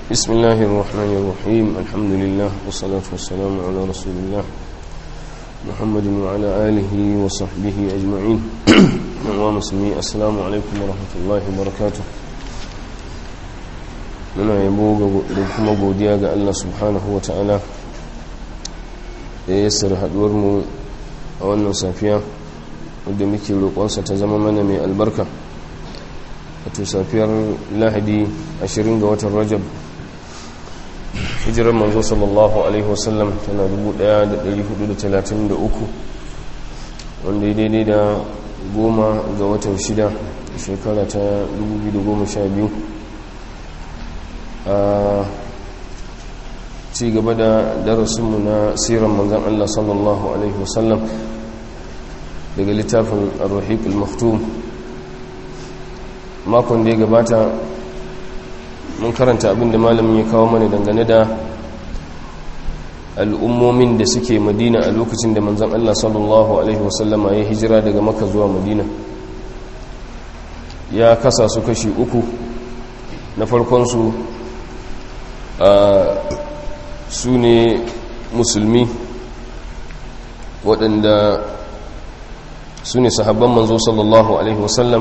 بسم الله الرحمن الرحيم الحمد لله والصلاة والسلام على رسول الله محمد وعلى آله وصحبه أجمعين ومسلمي السلام عليكم ورحمة الله وبركاته muna yabo da kuma godiya ga Allah subhanahu wa ta'ala da ya sar mu a wannan safiya wadda muke roƙonsa ta zama mana mai albarka wato safiyar lahadi 20 ga watan rajab hijirar manzo sallallahu alaihi wasallam tana 1433 wanda ya daidai da goma ga watan shida shekara ta 2012 a ci gaba da darasinmu na siran manzan Allah sallallahu alaihi wasallam daga littafin ar-ruhiq al-maktum makon da ya gabata mun karanta abinda malamin ya kawo mana dangane da al'ummomin da suke madina a lokacin da manzan Allah sallallahu Alaihi wasallama ya hijira daga maka zuwa madina ya kasa su kashi uku na farkonsu su ne musulmi waɗanda su ne sahabban manzo sallallahu Alaihi wasallam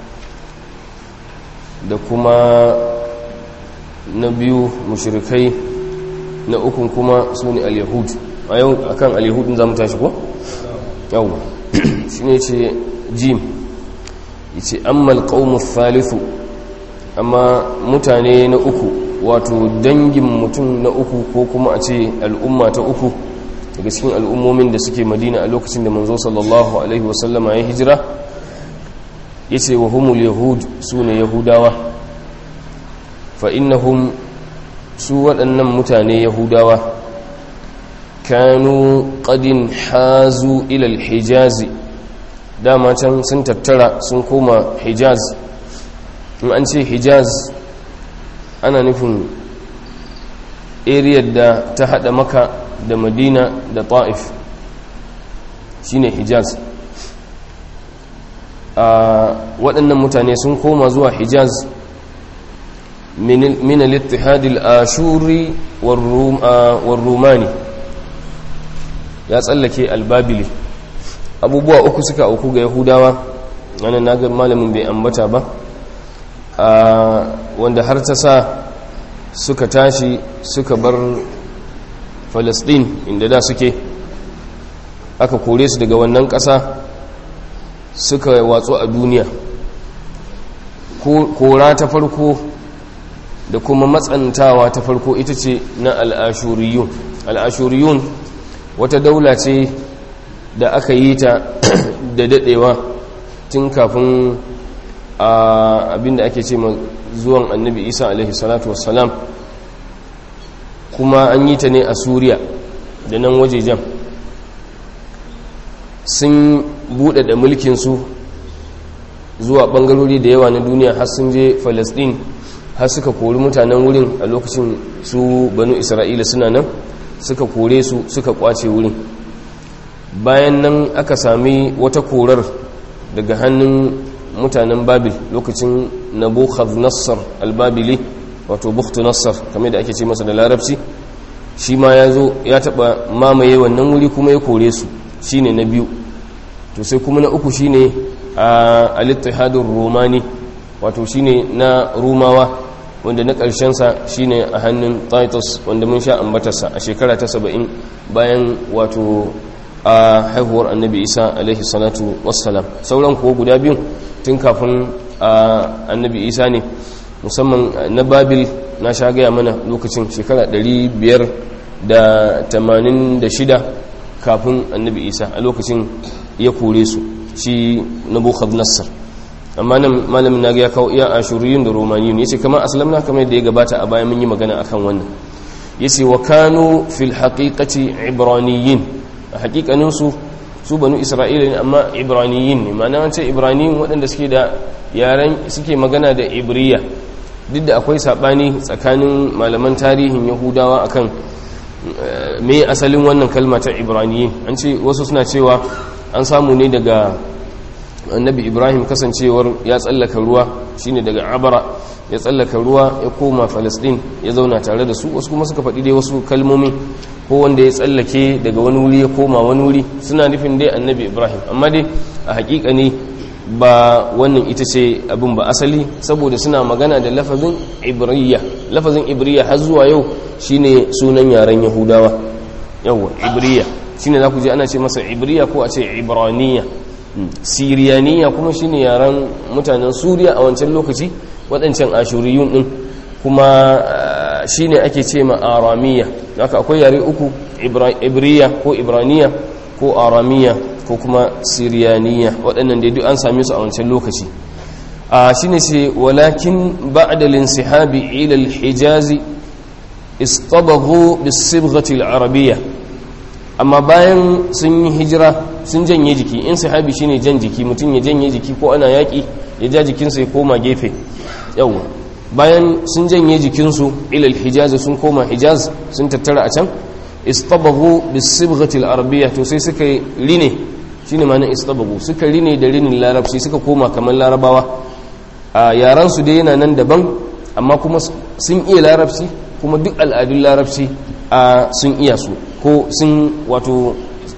da kuma na biyu mushrikai na ukun kuma su ne al-yahud a yau akan al-yahudin za mu tashi ko? yau shi ne ce jim yace ammal qaumus thalithu amma mutane na uku wato dangin mutum na uku ko kuma a ce al'umma ta uku daga cikin al'ummomin da suke madina a lokacin da manzo sallallahu alaihi wasallama ya hijira yace wa humul yahud su ne yahudawa fa'innahum su waɗannan mutane yahudawa kanu ƙadin hazu ilal hijazi dama can sun tattara sun koma hijaz in an ce hijaz ana nufin ariyar da ta haɗa maka da madina da ta'if shine hijaz a waɗannan mutane sun koma zuwa hijaz من الاتحاد الآشوري والروم والروماني ya tsallake albabili abubuwa uku suka auku ga yahudawa wani naga malamin bai ambata ba wanda har ta sa suka tashi suka bar falastin inda da suke aka kore su daga wannan ƙasa suka watsu a duniya kora ta farko da kuma matsantawa ta farko ita ce na al'ashuriyun al'ashuriyun wata daula ce da aka yi ta da daɗewa tun kafin abinda ake ce zuwan annabi isa alaihi salatu wassalam kuma an yi ta ne a suriya da nan wajejen sun buɗaɗa mulkinsu zuwa ɓangarori da yawa na duniya har sun je falasɗin har suka kori mutanen wurin a lokacin su banu isra'ila suna nan suka kore su suka kwace wurin bayan nan aka sami wata korar daga hannun mutanen babil lokacin nabukhadnezzar albabili wato bukhtu nassar kamar da ake ce masa da larabci shi ma ya zo ya taba mamaye wannan wuri kuma ya kore su shine na biyu to sai kuma na uku shine a al-ittihadur romani wato shine na rumawa wanda na ƙarshensa shine a hannun titus wanda mun sha ambatarsa a shekara ta saba'in bayan wato a haihuwar annabi isa alaihi salatu wassalam sauran kuwa guda biyun tun kafin annabi isa ne musamman na babil na sha gaya mana lokacin shekara 586 kafin annabi isa a lokacin ya kore su shi nabucodonosor amma nan malamin na ya kawo iya ashuriyun da romaniyun yace kamar aslamna kamar yadda ya gabata a bayan mun yi magana akan wannan yace wa kanu fil haqiqati ibraniyin a haqiqanin su su banu isra'ila ne amma ibraniyin ne ma'ana an ce ibraniyin waɗanda suke da yaren suke magana da ibriya duk da akwai sabani tsakanin malaman tarihin yahudawa akan me asalin wannan kalma ta ibraniyin an ce wasu suna cewa an samu ne daga annabi ibrahim kasancewar ya tsallaka ruwa shine daga abara ya tsallaka ruwa ya koma falastin ya zauna tare da su wasu kuma suka faɗi dai wasu kalmomi ko wanda ya tsallake daga wani wuri ya koma wani wuri suna nufin dai annabi ibrahim amma dai a hakika ne ba wannan ita ce abin ba asali saboda suna magana da lafazin ibriya lafazin ibriya har zuwa yau shine sunan yaren yahudawa yawa ibriya shine za ku je ana ce masa ibriya ko a ce ibraniya siriyaniya kuma shine yaren mutanen suriya a wancan lokaci waɗancan ashuriyun ɗin kuma shine ake ce ma aramiya haka akwai yare uku ibriya ko ibraniya ko aramiya ko kuma siriyaniya waɗannan da duk an same su a wancan lokaci a shine ce walakin ba'da linsihabi ila al-hijazi istabaghu bis-sibghati al-arabiyya amma bayan sun yi hijira sun janye jiki in sahabi shine jan jiki mutum ya janye jiki ko ana yaƙi ya ja jikinsa ya koma gefe yau bayan sun janye jikinsu ilal hijaz sun koma hijaz sun tattara a can istabaghu bisibghati al-arabiyya to sai suka rine shine ma'anar istabaghu suka rine da rinin larabci suka koma kamar larabawa a yaran su dai yana nan daban amma kuma sun iya larabci kuma duk al'adun larabci a sun iya su ko sun wato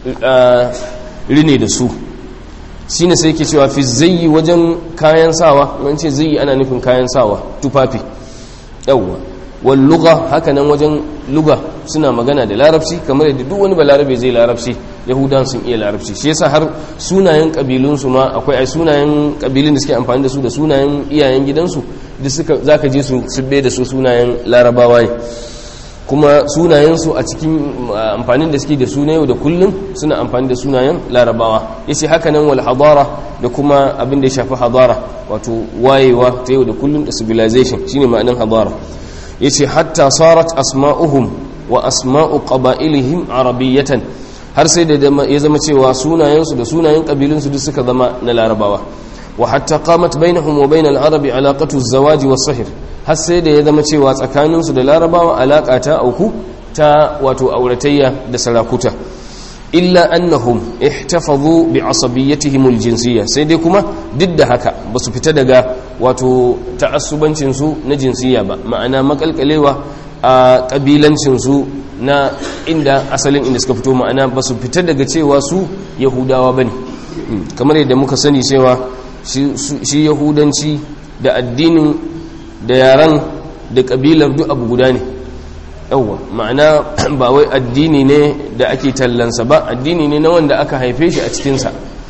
rine da su shi ne sai ke cewa fi zai wajen kayan sawa wani ce zai ana nufin kayan sawa tufafi yawwa wal luga haka nan wajen luga suna magana da larabci kamar yadda duk wani balarabe zai larabci yahudan sun iya larabci shi yasa har sunayen kabilunsu ma akwai ai sunayen kabilun da suke amfani da su da sunayen iyayen gidansu duk suka zaka je su subbe da su sunayen larabawa ne kuma sunayensu a cikin amfanin da suke da su na yau da kullum suna amfani da sunayen larabawa ya ce haka nan wal hadara da kuma abin da ya shafi hadara wato wayewa ta yau da kullum da civilization shine ma'anin hadara ya ce hatta sarat asma'uhum wa asma'u qaba'ilihim arabiyatan har sai da ya zama cewa sunayensu da sunayen kabilunsu duk suka zama na larabawa wa hatta qamat bainahum wa bainal arabi alaqatu az-zawaj was-sihr har sai da ya zama cewa tsakaninsu da larabawa alaƙa ta auku ta wato auratayya da sarakuta illa annahum ihtafazu bi asabiyyatihim aljinsiyya sai dai kuma duk da haka ba su fita daga wato ta'assubancin su na jinsiyya ba ma'ana makalkalewa a kabilancin su na inda asalin inda suka fito ma'ana ba su fita daga cewa su yahudawa bane kamar yadda muka sani cewa shi yahudanci da addinin da yaran da kabilar duk abu guda ne yawwa ma'ana ba wai addini ne da ake tallansa ba addini ne na wanda aka haife shi a cikinsa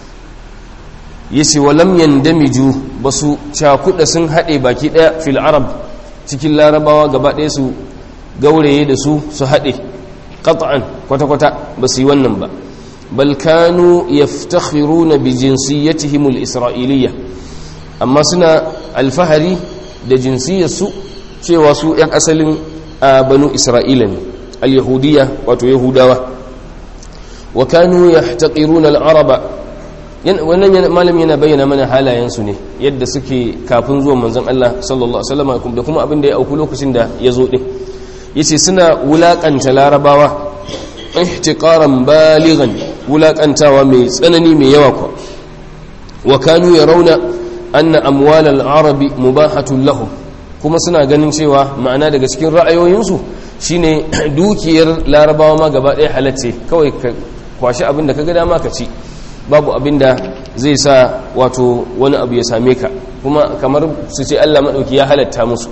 ya ce walam yandamiju ba su cakuɗa sun haɗe baki ɗaya fil arab cikin larabawa gaba ɗaya su gauraye da su su haɗe ƙata'an kwata-kwata ba su yi wannan ba balkanu yaftakhiruna bi jinsiyatihim al-isra'iliyya amma suna alfahari da jinsiyarsu cewa su 'yan asalin banu isra'ila ne al-yahudiya wato yahudawa wa kanu yahtaqiruna al-araba wannan malam yana bayyana mana halayensu ne yadda suke kafin zuwan manzon Allah sallallahu alaihi wasallam da kuma abin da ya auku lokacin da ya zo din yace suna wulakanta larabawa ihtiqaran balighan wulakantawa mai tsanani mai yawa kwa wa kanu yarawna anna amwal al-arabi mubahatun lahum kuma suna ganin cewa ma'ana daga cikin ra'ayoyinsu shine dukiyar larabawa ma gaba ɗaya halacce kawai ka kwashi abin da ka ga dama ka ci babu abin da zai sa wato wani abu ya same ka kuma kamar su ce Allah maɗauki ya halatta musu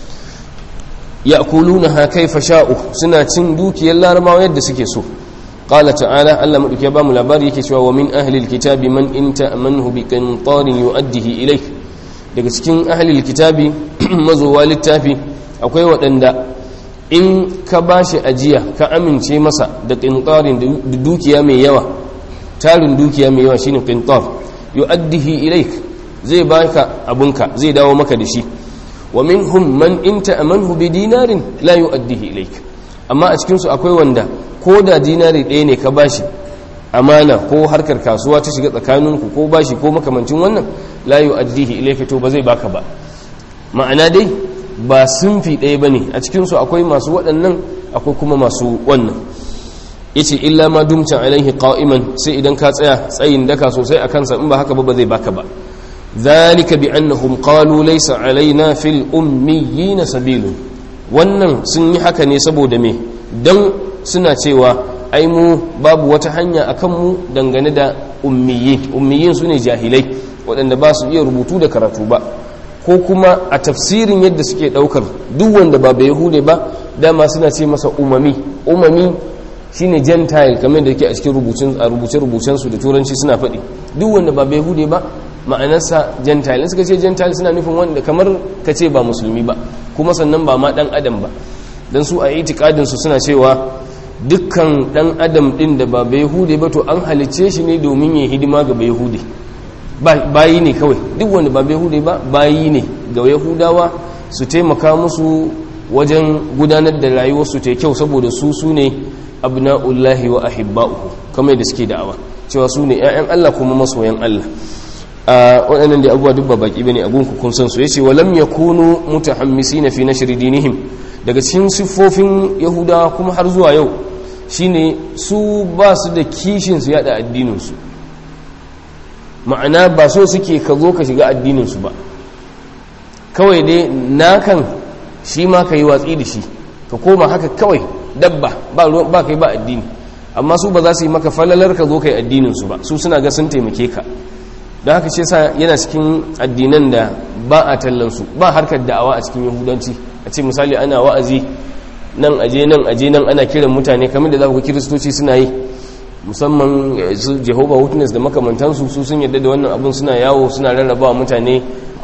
ya kuluna ha kaifa sha'u suna cin dukiyar larabawa yadda suke so qala ta'ala Allah maɗauki ya bamu labari yake cewa wa min ahlil kitabi man in ta'manhu bi qintarin yu'addihi ilayk daga cikin ahlil kitabi mazowa littafi akwai waɗanda in ka bashi ajiya ka amince masa da qintarin da dukiya mai yawa tarin dukiya mai yawa shine qintar yu'addihi ilaik zai baka abunka zai dawo maka da shi wa minhum man in ta'amanhu bi dinarin la yu'addihi ilaik amma a cikin su akwai wanda ko da dinari ɗaya ne ka bashi amana ko harkar kasuwa ta shiga tsakaninku ko bashi ko makamancin wannan la yu'addihi ilaik to ba zai baka ba ma'ana dai ba sunfi ɗaya bane a cikin su akwai masu waɗannan akwai kuma masu wannan yace illa ma dumta alaihi qa'iman sai idan ka tsaya tsayin daka sosai a kansa in ba haka ba ba zai baka ba zalika bi annahum qalu laysa alaina fil ummiyyin sabilun wannan sun yi haka ne saboda me dan suna cewa ai mu babu wata hanya akan mu dangane da ummiyi ummiyin su ne jahilai waɗanda ba su iya rubutu da karatu ba ko kuma a tafsirin yadda suke ɗaukar duk wanda ba bai yahude ba dama suna ce masa umami umami shine gentile kamar da yake a cikin rubutun a rubuce rubucen su da turanci suna faɗi duk wanda ba bai yahude ba ma'anarsa gentile suka ce gentile suna nufin wanda kamar ka ce ba musulmi ba kuma sannan ba ma dan adam ba dan su a itikadin su suna cewa dukkan dan adam din da ba bai yahude ba to an halicce shi ne domin ya hidima ga bai yahude bayi ne kawai duk wanda ba bai yahude ba bayi ne ga yahudawa su taimaka musu wajen gudanar da rayuwarsu ta kyau saboda su su ne abna'ullahi wa ahibba'uhu kamar da suke da'awa cewa su ne 'ya'yan Allah kuma masoyan Allah a waɗannan da abubuwa duk ba baki bane abun ku kun san su yace walam yakunu mutahammisina fi nashr dinihim daga cikin siffofin yahudawa kuma har zuwa yau shine su ba su da kishin su yada addinin su ma'ana ba so suke ka zo ka shiga addinin su ba kawai dai nakan shi ma ka yi watsi da shi ka koma haka kawai dabba ba kai ba addini amma su ba za su yi maka falalar ka zo ka yi addininsu ba su suna ga sun taimake ka don haka ce sa yana cikin addinan da ba a tallansu ba harkar da'awa a cikin yahudanci a ce misali ana wa'azi nan aje nan aje nan ana kiran mutane kamar da za ku kiristoci suna yi musamman su jehovah witness da makamantansu su sun yadda da wannan abin suna yawo suna rarraba mutane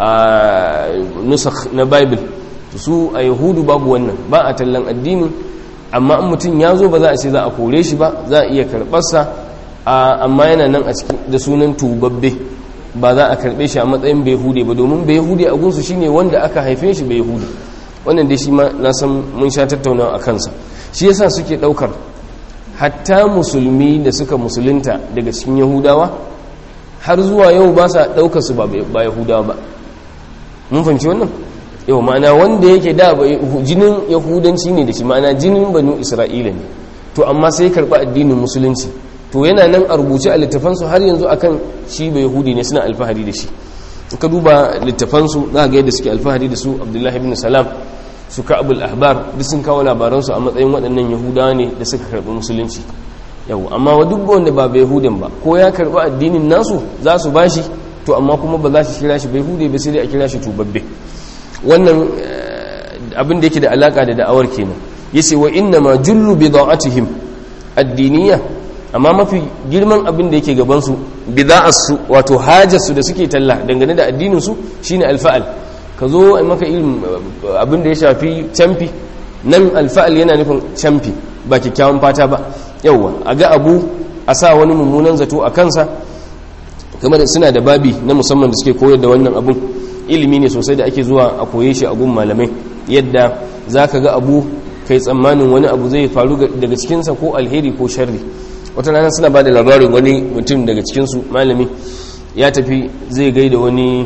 a nusakh na bible su a yahudu babu wannan ba a tallan addini amma in mutum ya zo ba za a ce za a kore shi ba za a iya karɓarsa amma yana nan a cikin da sunan tubabbe ba za a karɓe shi a matsayin bai hude ba domin bai hude a gunsu shine wanda aka haife shi bai hude wannan dai shi ma na san mun sha tattaunawa a kansa shi yasa suke ɗaukar hatta musulmi da suka musulunta daga cikin yahudawa har zuwa yau ba sa ɗaukar su ba yahudawa ba mun fahimci wannan yau ma'ana wanda yake da jinin yahudanci ne da shi ma'ana jinin banu isra'ila ne to amma sai karɓi addinin musulunci to yana nan a rubuce a littafansu har yanzu akan shi bai yahudi ne suna alfahari da shi ka duba littafansu za ga yadda suke alfahari da su abdullahi ibn salam su ka'abul ahbar duk sun kawo labaransu a matsayin waɗannan yahudawa ne da suka karɓi musulunci yau amma wa duk wanda ba bai yahudin ba ko ya karɓi addinin nasu za su bashi to amma kuma ba za su kira shi bai hude ba sai dai a kira shi tubabbe wannan abin da yake da alaka da da'awar kenan yace wa inna ma jullu bida'atihim addiniya amma mafi girman abin da yake gaban su bida'arsu wato hajarsu da suke talla dangane da addinin su shine alfa'al ka zo a maka irin abin da ya shafi camfi nan alfa'al yana nufin camfi ba kyakkyawan fata ba yauwa a ga abu a sa wani mummunan zato a kansa game da suna da babi na musamman da suke koyar da wannan abun ilimi ne sosai da ake zuwa a koye shi a gun malamai yadda za ka ga abu kai tsammanin wani abu zai faru daga cikinsa ko alheri ko sharri wata rana suna ba da labarin wani mutum daga cikinsu malami ya tafi zai gaida wani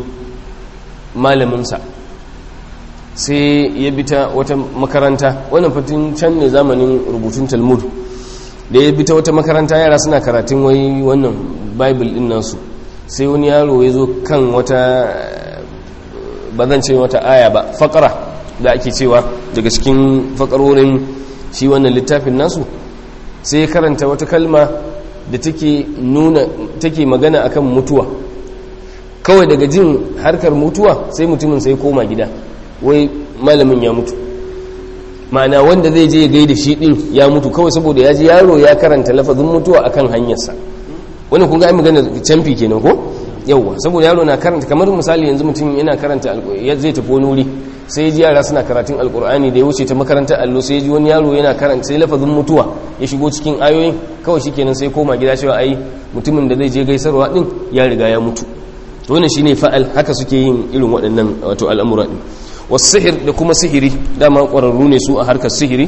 malaminsa sai ya bi ta wata makaranta wannan fatin can ne zamanin rubutun talmud da ya bi ta wata makaranta yara suna karatun wai wannan bible din nasu sai wani yaro ya zo kan wata ba zan ce wata aya ba fakara da ake cewa daga cikin fakarorin shi wannan littafin nasu sai ya karanta wata kalma da take nuna take magana akan mutuwa kawai daga jin harkar mutuwa sai mutumin sai koma gida wai malamin ya mutu ma'ana wanda zai je ya gaida shi din ya mutu kawai saboda ya ji yaro ya karanta lafazin mutuwa akan hanyarsa wani kun ga ai magana canfi kenan ko yauwa saboda yaro na karanta kamar misali yanzu mutum yana karanta ya zai tafi wani wuri sai ji yara suna karatun alkur'ani da ya wuce ta makarantar allo sai ji wani yaro yana karanta sai lafazin mutuwa ya shigo cikin ayoyin kawai shikenan sai koma gida cewa ai mutumin da zai je gaisarwa din ya riga ya mutu to wannan shine fa'al haka suke yin irin waɗannan wato al'amura din wasihir da kuma sihiri dama ƙwararru ne su a harkar sihiri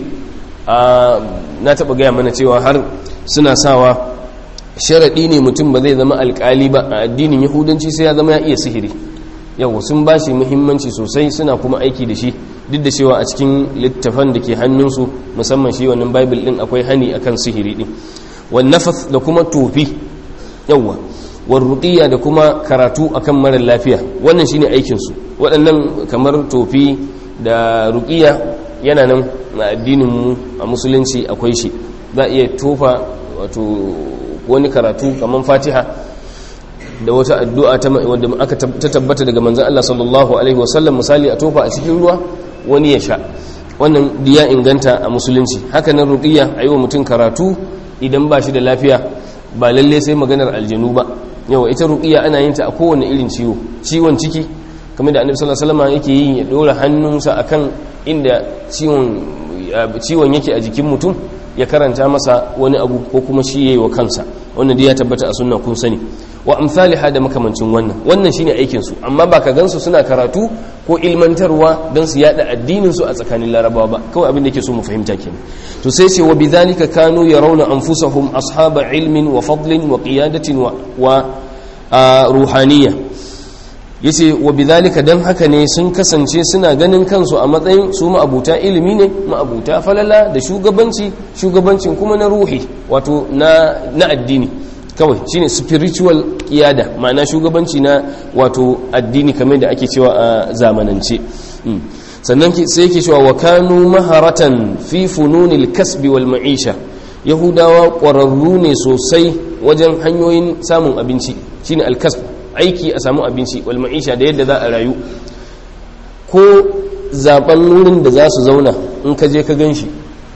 na taɓa gaya mana cewa har suna sawa sharaɗi ne mutum ba zai zama alƙali ba a addinin yahudanci sai ya zama ya iya sihiri yawa sun ba shi muhimmanci sosai suna kuma aiki da shi duk da cewa a cikin littafan da ke hannunsu musamman shi wannan bible din akwai hani akan sihiri din wan nafath da kuma tofi yawa war ruqiyya da kuma karatu akan mara lafiya wannan shine aikin su waɗannan kamar tofi da ruqiyya yana nan a addinin mu a musulunci akwai shi za a iya tofa wato wani karatu kamar fatiha da wata addu'a wadda aka ta tabbata daga manzan Allah sallallahu Alaihi wasallam misali a tofa a cikin ruwa wani ya sha wannan diya inganta a musulunci hakanan ruqiyya a yi wa mutum karatu idan ba shi da lafiya ba lalle sai maganar aljanu ba yawa ita ruqiyya ana yin ta a kowane irin ciwo ciwon ciki kamar da annabi sallallahu alaihi wasallam yake yi ya dora hannunsa akan inda ciwon ciwon yake a jikin mutum ya karanta masa wani abu ko kuma shi yayi wa kansa wannan dai ya tabbata a sunna kun sani wa amsalha da makamancin wannan wannan shine aikin su amma ba ka gansu suna karatu ko ilmantarwa don su yada addinin su a tsakanin larabawa ba kawai abin da yake so mu fahimta kenan to sai ce wa bidhalika kanu yarawna anfusahum ashaba ilmin wa fadlin wa qiyadatin wa, wa ruhaniyya yace wa bidhalika dan haka ne sun kasance suna ganin kansu a matsayin su ma'abuta ilimi ne ma'abuta falala da shugabanci shugabancin kuma na ruhi wato na na addini kawai shine spiritual kiyada ma'ana shugabanci na wato addini kamar da ake cewa a zamanance sannan sai yake cewa wa kanu maharatan fi fununil kasbi wal ma'isha yahudawa ƙwararru ne sosai wajen hanyoyin samun abinci shine al-kasb aiki a samu abinci wal ma'isha da yadda za a rayu ko zaben wurin da za su zauna in ka je ka gan shi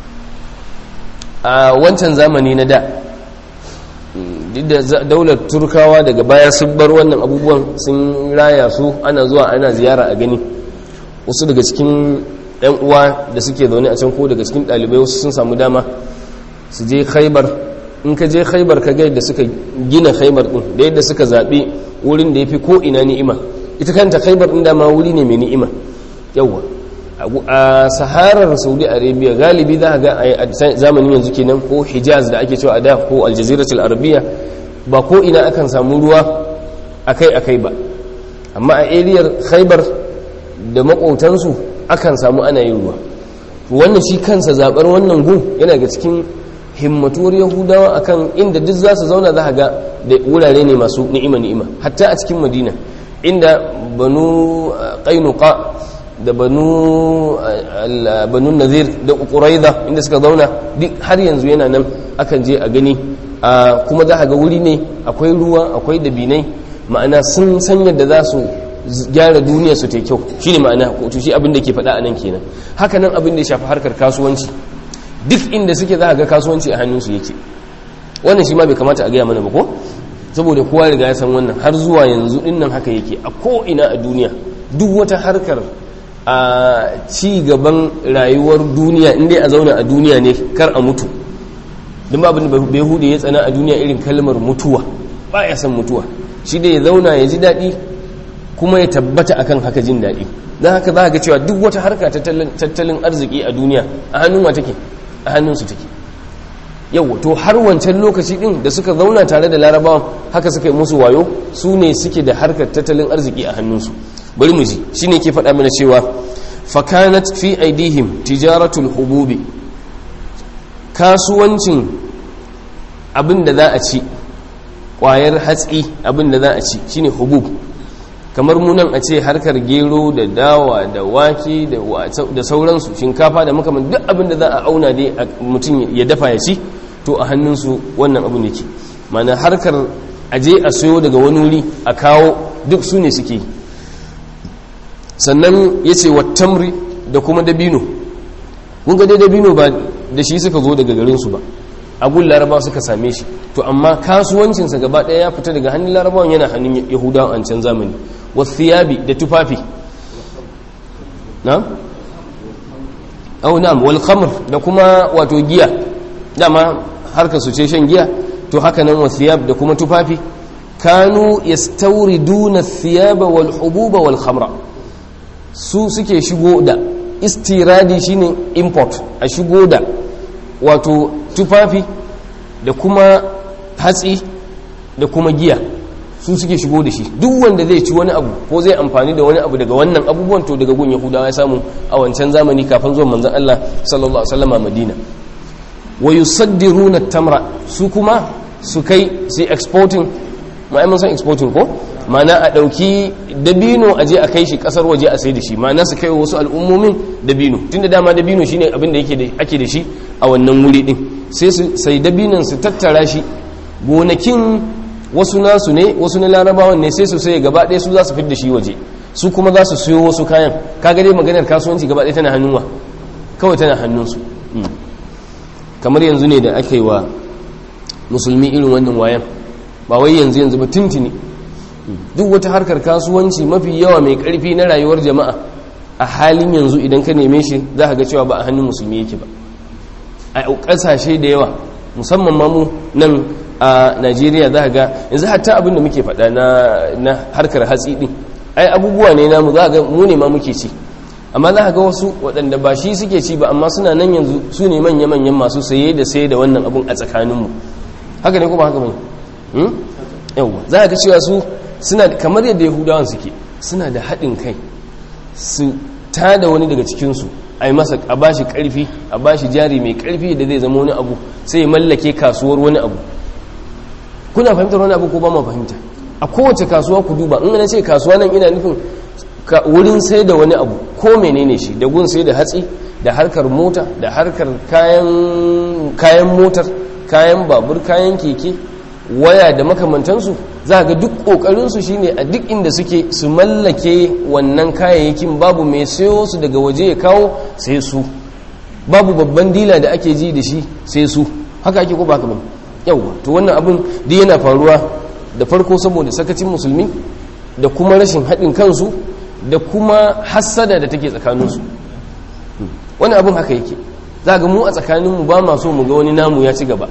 a wancan zamani na da duk da daular turkawa daga baya sun bar wannan abubuwan sun raya su ana zuwa ana ziyara a gani wasu daga cikin yan uwa da suke zaune a can ko daga cikin ɗalibai wasu sun samu dama su je khaibar in ka je khaibar ka ga yadda suka gina khaibar din da yadda suka zaɓi wurin da ya fi ko ina ni'ima ita kanta khaibar din dama wuri ne mai ni'ima yawwa a saharar saudi arabia galibi za a ga a zamanin yanzu kenan ko hijaz da ake cewa a da ko aljaziratul arabiya ba ko ina akan samu ruwa akai-akai ba amma a ariyar khaibar da makotansu akan samu ana yin ruwa wannan shi kansa zabar wannan gun yana ga cikin himmatuwar yahudawa akan inda duk za su zauna za ga da wurare ne masu ni'ima ni'ima hatta a cikin madina inda banu qainuqa da banu banu nazir da quraiza inda suka zauna duk har yanzu yana nan akan je a gani kuma za ga wuri ne akwai ruwa akwai dabinai ma'ana sun san yadda za su gyara duniya su ta kyau shine ma'ana ko shi abin da ke faɗa a nan kenan haka nan abin da ya shafi harkar kasuwanci duk inda suke za a ga kasuwanci a hannunsu yake wannan shi ma bai kamata a gaya mana ba ko saboda kowa riga ya san wannan har zuwa yanzu din nan haka yake a ko ina a duniya duk wata harkar a ci gaban rayuwar duniya inda a zauna a duniya ne kar a mutu don babin da bai hude ya tsana a duniya irin kalmar mutuwa ba ya san mutuwa shi da ya zauna ya ji daɗi kuma ya tabbata akan haka jin daɗi don haka za ga cewa duk wata harka tattalin arziki a duniya a hannun wa take a hannunsu take yau to har wancan lokaci din da suka zauna tare da larabawan haka suka yi musu wayo su ne suke da harkar tattalin arziki a hannunsu bari mu ji shi ne ke faɗa mana cewa fakanat fi aidihim tijaratul hububi kasuwancin abin da za a ci ƙwayar hatsi abin da za a ci shine hubub kamar munan a ce harkar gero da dawa da wake da sauransu shinkafa da makaman duk abin da za a auna dai mutum ya dafa ya ci to a hannunsu wannan abin yake mana harkar aje a sayo daga wani wuri a kawo duk su ne suke sannan ya ce wattamri da kuma dabino kun ga dai dabino ba da shi suka zo daga garinsu ba agun laraba suka same shi to amma kasuwancinsa gaba ɗaya ya fita daga hannun larabawan yana hannun yahudawan an can zamani wasiyabi da tufafi na? au na'am wal khamr da kuma wato giya dama harkar su ce shan giya to haka nan wasiyab da kuma tufafi kanu yastawriduna thiyaba wal hububa wal khamra su suke shigo da istiradi shine import a shigo da wato tufafi da kuma hatsi da kuma giya su suke shigo da shi duk wanda zai ci wani abu ko zai amfani da wani abu daga wannan abubuwan to daga gun yahudawa ya samu a wancan zamani kafin zuwan manzon Allah sallallahu alaihi wasallam a Madina wa yusaddiruna tamra su kuma su kai su exporting ma'ai mun san exporting ko ma'ana a dauki dabino a je a kai shi kasar waje a sai da shi ma'ana su kai wasu al'ummomin dabino tunda dama dabino shine abin da yake da ake da shi a wannan wuri din sai su sai dabinon su tattara shi gonakin wasu nasu ne wasu na larabawan ne sai su sai gaba ɗaya su za su da shi waje su kuma za su siyo wasu kayan kaga dai maganar kasuwanci gaba ɗaya tana hannunwa kawai tana hannunsu kamar yanzu ne da aka yi wa musulmi irin wannan wayan ba wai yanzu yanzu ba tuntuni duk wata harkar kasuwanci mafi yawa mai karfi na rayuwar jama'a a halin yanzu idan ka neme shi za ka ga cewa ba a hannun musulmi yake ba a ƙasashe da yawa musamman mamu nan a najeriya za ga yanzu hatta abin da muke faɗa na harkar hatsi ɗin ai abubuwa ne namu za ga mu ne ma muke ci amma za ga wasu waɗanda ba shi suke ci ba amma suna nan yanzu su ne manya-manyan masu saye da saye da wannan abun a tsakaninmu haka ne kuma haka mai yauwa za ga cewa su suna kamar yadda yahudawan suke suna da haɗin kai su tada wani daga cikinsu a yi masa a bashi ƙarfi a bashi jari mai ƙarfi da zai zama wani abu sai ya mallake kasuwar wani abu kuna fahimtar wani abu ko ba ma fahimta a kowace kasuwa ku duba in na ce kasuwa nan ina nufin wurin sai da wani abu ko menene shi da gun sai da hatsi da harkar mota da harkar kayan motar kayan babur kayan keke waya da makamantansu za ga duk ƙoƙarinsu shine a duk inda suke su mallake wannan kayayyakin babu mai sayo su daga waje ya kawo sai su babu babban dila da ake ji da shi sai su haka ake ko ba ba yauwa to wannan abin duk yana faruwa da farko saboda sakacin musulmi da kuma rashin haɗin kansu da kuma hassada da take tsakaninsu wani abin haka yake za ga mu a tsakaninmu ba ma so mu ga wani namu ya ci gaba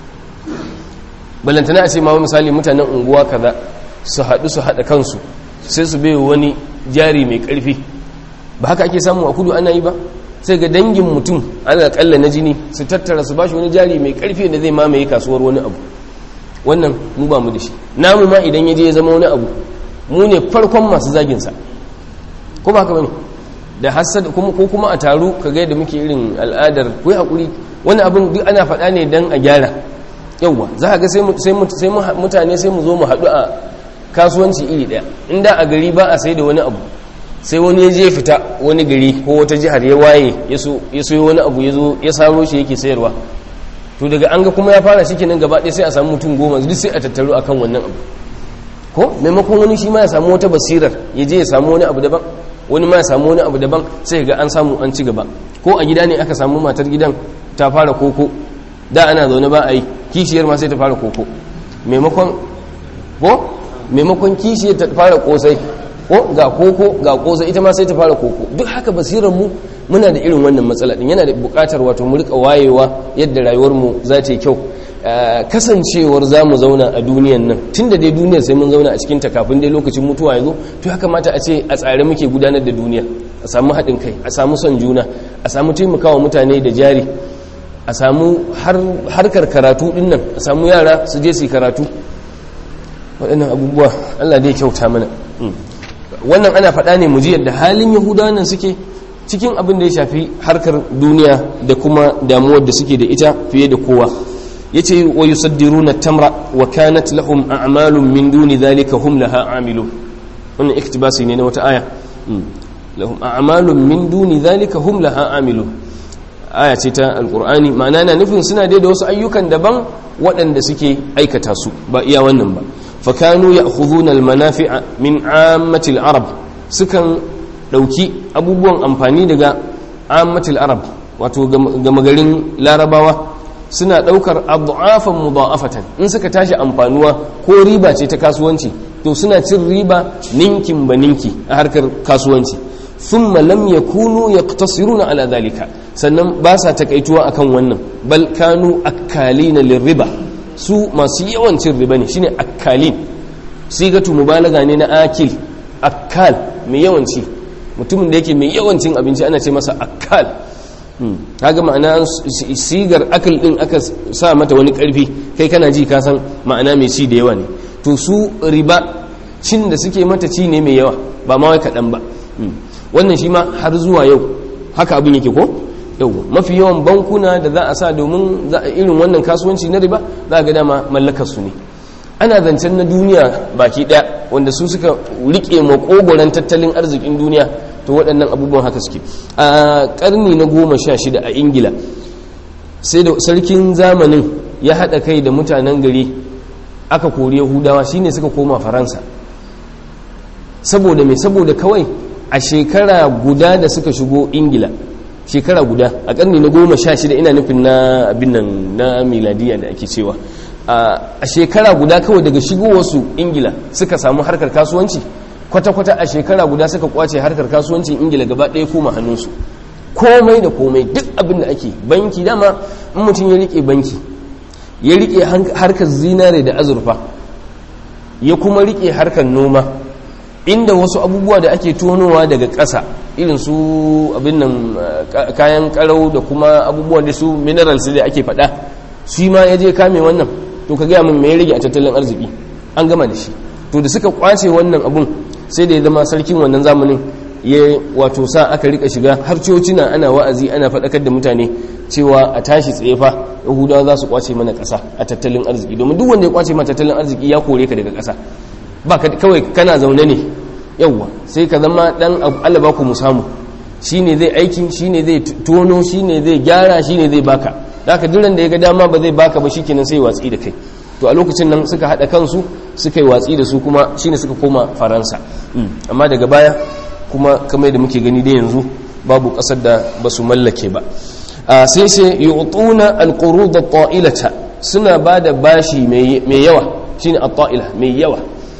balantana a ce ma misali mutanen unguwa kaza su haɗu su haɗa kansu sai su bai wani jari mai ƙarfi ba haka ake samu a kudu ana yi ba sai ga dangin mutum ana kalla na jini su tattara su bashi wani jari mai ƙarfi da zai mamaye kasuwar wani abu wannan mu ba mu da shi namu ma idan ya je ya zama wani abu mu ne farkon masu zaginsa ko ba haka bane da hasad kuma ko kuma a taru ka ga yadda muke irin al'adar ku hakuri wani abin duk ana faɗa ne dan a gyara yawwa za ka ga sai mutane sai mu zo mu haɗu a kasuwanci iri ɗaya inda a gari ba a sai da wani abu sai wani ya je fita wani gari ko wata jihar ya waye ya so wani abu ya zo ya saro shi yake sayarwa to daga an ga kuma ya fara shi kenan gaba ɗaya sai a samu mutum goma duk sai a tattaru akan wannan abu ko maimakon wani shi ma ya samu wata basirar ya je ya samu wani abu daban wani ma ya samu wani abu daban sai ga an samu an ci gaba ko a gida ne aka samu matar gidan ta fara koko da ana zaune ba a yi kishiyar ma sai ta fara koko maimakon ko maimakon kishiyar ta fara kosai ko ga koko ga kosai ita ma sai ta fara koko duk haka basirar mu muna da irin wannan matsala din yana da bukatar wato mu rika wayewa yadda rayuwar mu za ta yi kyau kasancewar za mu zauna a duniyan nan tun da dai duniyar sai mun zauna a cikin ta kafin dai lokacin mutuwa ya zo to ya kamata a ce a tsare muke gudanar da duniya a samu haɗin kai a samu son juna a samu taimakawa mutane da jari a samu harkar karatu din nan a samu yara su je su karatu waɗannan abubuwa allah dai kyauta mana wannan ana faɗa ne mu ji yadda halin yahudawa nan suke cikin abin da ya shafi harkar duniya da kuma damuwar da suke da ita fiye da kowa yace wa yusaddiruna tamra wa kanat lahum a'malun min duni dhalika hum laha amilun wannan iktibasi ne na wata aya lahum a'malun min duni dhalika hum laha amilun aya ce ta alqur'ani ma'ana na nufin suna dai da wasu ayyukan daban waɗanda suke aikata su ba iya wannan ba fa kanu ya'khudhuna al-manafi'a min 'ammati al-arab sukan dauki abubuwan amfani daga 'ammati al-arab wato gama garin larabawa suna daukar abu'afan mudha'afatan in suka tashi amfanuwa ko riba ce ta kasuwanci to suna cin riba ninkin ba ninki a harkar kasuwanci thumma lam yakunu yaqtasiruna ala dhalika sannan ba sa takaituwa akan wannan bal kanu akkalina lirriba su masu yawan cin riba ne shine akkalin sigatu mubalaga ne na akil akkal mai yawan ci mutumin da yake mai yawan cin abinci ana ce masa akkal kaga ma'ana sigar akal din aka sa mata wani karfi kai kana ji ka san ma'ana mai ci da yawa ne to su riba cin da suke mata ci ne mai yawa ba ma wai kaɗan ba wannan shi ma har zuwa yau haka abin yake ko yau mafi yawan bankuna da za a sa domin za a irin wannan kasuwanci na riba za a ga dama mallakar su ne ana zancen na duniya baki ɗaya wanda su suka rike makogoron tattalin arzikin duniya to waɗannan abubuwan haka suke a ƙarni na goma sha shida a ingila sai da sarkin zamanin ya haɗa kai da mutanen gari aka kori yahudawa shine suka koma faransa saboda mai saboda kawai a shekara guda da suka shigo ingila shekara guda a ƙarni na goma sha shida ina nufin na abin nan na miladiya da ake cewa a shekara guda kawai daga shigowarsu ingila suka samu harkar kasuwanci kwata-kwata a shekara guda suka kwace harkar kasuwancin ingila gaba ɗaya koma hannunsu komai da komai duk abin da ake banki dama in mutum ya rike banki ya rike harkar zinare da azurfa ya kuma rike harkar noma inda wasu abubuwa da ake tonowa daga ƙasa irin su abin nan kayan karau da kuma abubuwan da su minerals da ake faɗa shi ma ya je kame wannan to ka gaya min me ya rage a tattalin arziki an gama da shi to da suka kwace wannan abun sai da ya zama sarkin wannan zamanin ya wato sa aka rika shiga har cocina ana wa'azi ana faɗakar da mutane cewa a tashi tsaye fa yahudawa za su kwace mana ƙasa a tattalin arziki domin duk wanda ya kwace ma tattalin arziki ya kore ka daga ƙasa ba kawai kana zaune ne yawwa sai ka zama dan Allah ba ku mu samu shine zai aikin shine zai tono shine zai gyara shine zai baka haka duran da ya ga dama ba zai baka ba shikenan sai watsi da kai to a lokacin nan suka hada kansu suka yi watsi da su kuma shine suka koma faransa amma daga baya kuma kamar da muke gani da yanzu babu kasar da ba su mallake ba sai sai yu'tuna alqurud at-ta'ilata suna bada bashi mai yawa shine at-ta'ila mai yawa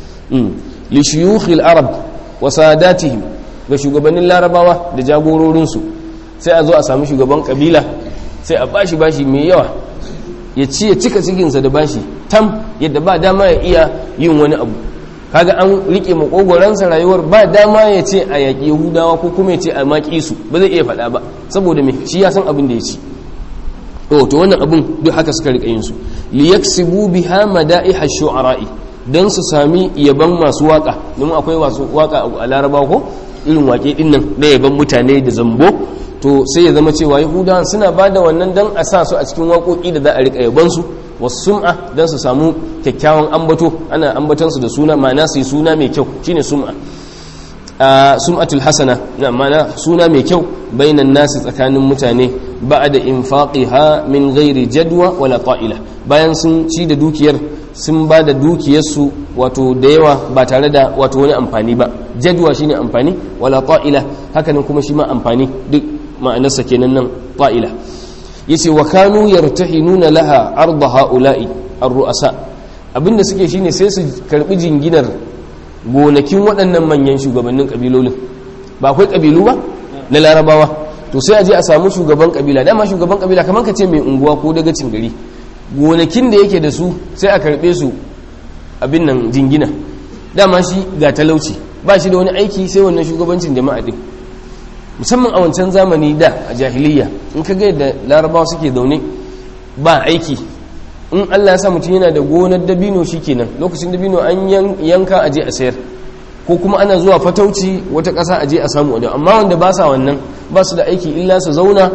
li shuyukh al-arab wa sadatihim ga shugabannin larabawa da jagororinsu sai a zo a samu shugaban kabila sai a bashi bashi mai yawa ya ci ya cika cikinsa da bashi tam yadda ba dama ya iya yin wani abu kaga an rike makogoransa rayuwar ba dama ya ce a yaƙi yahudawa ko kuma ya ce a maƙi su ba zai iya faɗa ba saboda me shi ya san abin da ya ci to to wannan abin duk haka suka rika yin su li yaksibu biha mada'iha shu'ara'i dan su sami yaban masu waka domin akwai wasu waka a larabawa ko irin wake din nan da yaban mutane da zambo to sai ya zama cewa yahudawan suna ba da wannan dan a sa su a cikin waƙoƙi da za a riƙa yabansu wasu sum'a don su samu kyakkyawan ambato ana ambatansu da suna ma'ana su yi suna mai kyau shine sum'a sum'atul hasana na ma'ana suna mai kyau bainan nasi tsakanin mutane ba da infaqiha min ghairi jadwa wala ta'ila bayan sun ci da dukiyar sun ba da dukiyarsu wato da yawa ba tare da wato wani amfani ba jadwa shine amfani wala ta'ila hakanan kuma shi ma amfani duk ma'anarsa kenan nan ta'ila yace wa kanu yartahinuna laha arda haula'i ar-ru'asa abinda suke shine sai su karbi jinginar gonakin waɗannan manyan shugabannin kabilolin ba akwai kabilu ba na larabawa to sai a je a samu shugaban kabila dama shugaban kabila kamar ka ce mai unguwa ko dagacin gari gonakin da yake da su sai a karbe su abin nan jingina dama shi ga talauci ba shi da wani aiki sai wannan shugabancin jama'a din musamman a wancan zamani da a jahiliya in ka da larabawa suke zaune ba aiki in allah ya sa mutum yana da gonar dabino kenan lokacin dabino an yanka a je a sayar ko kuma ana zuwa fatauci wata ƙasa a je a samu wadda amma wanda ba sa wannan ba su da aiki illa su zauna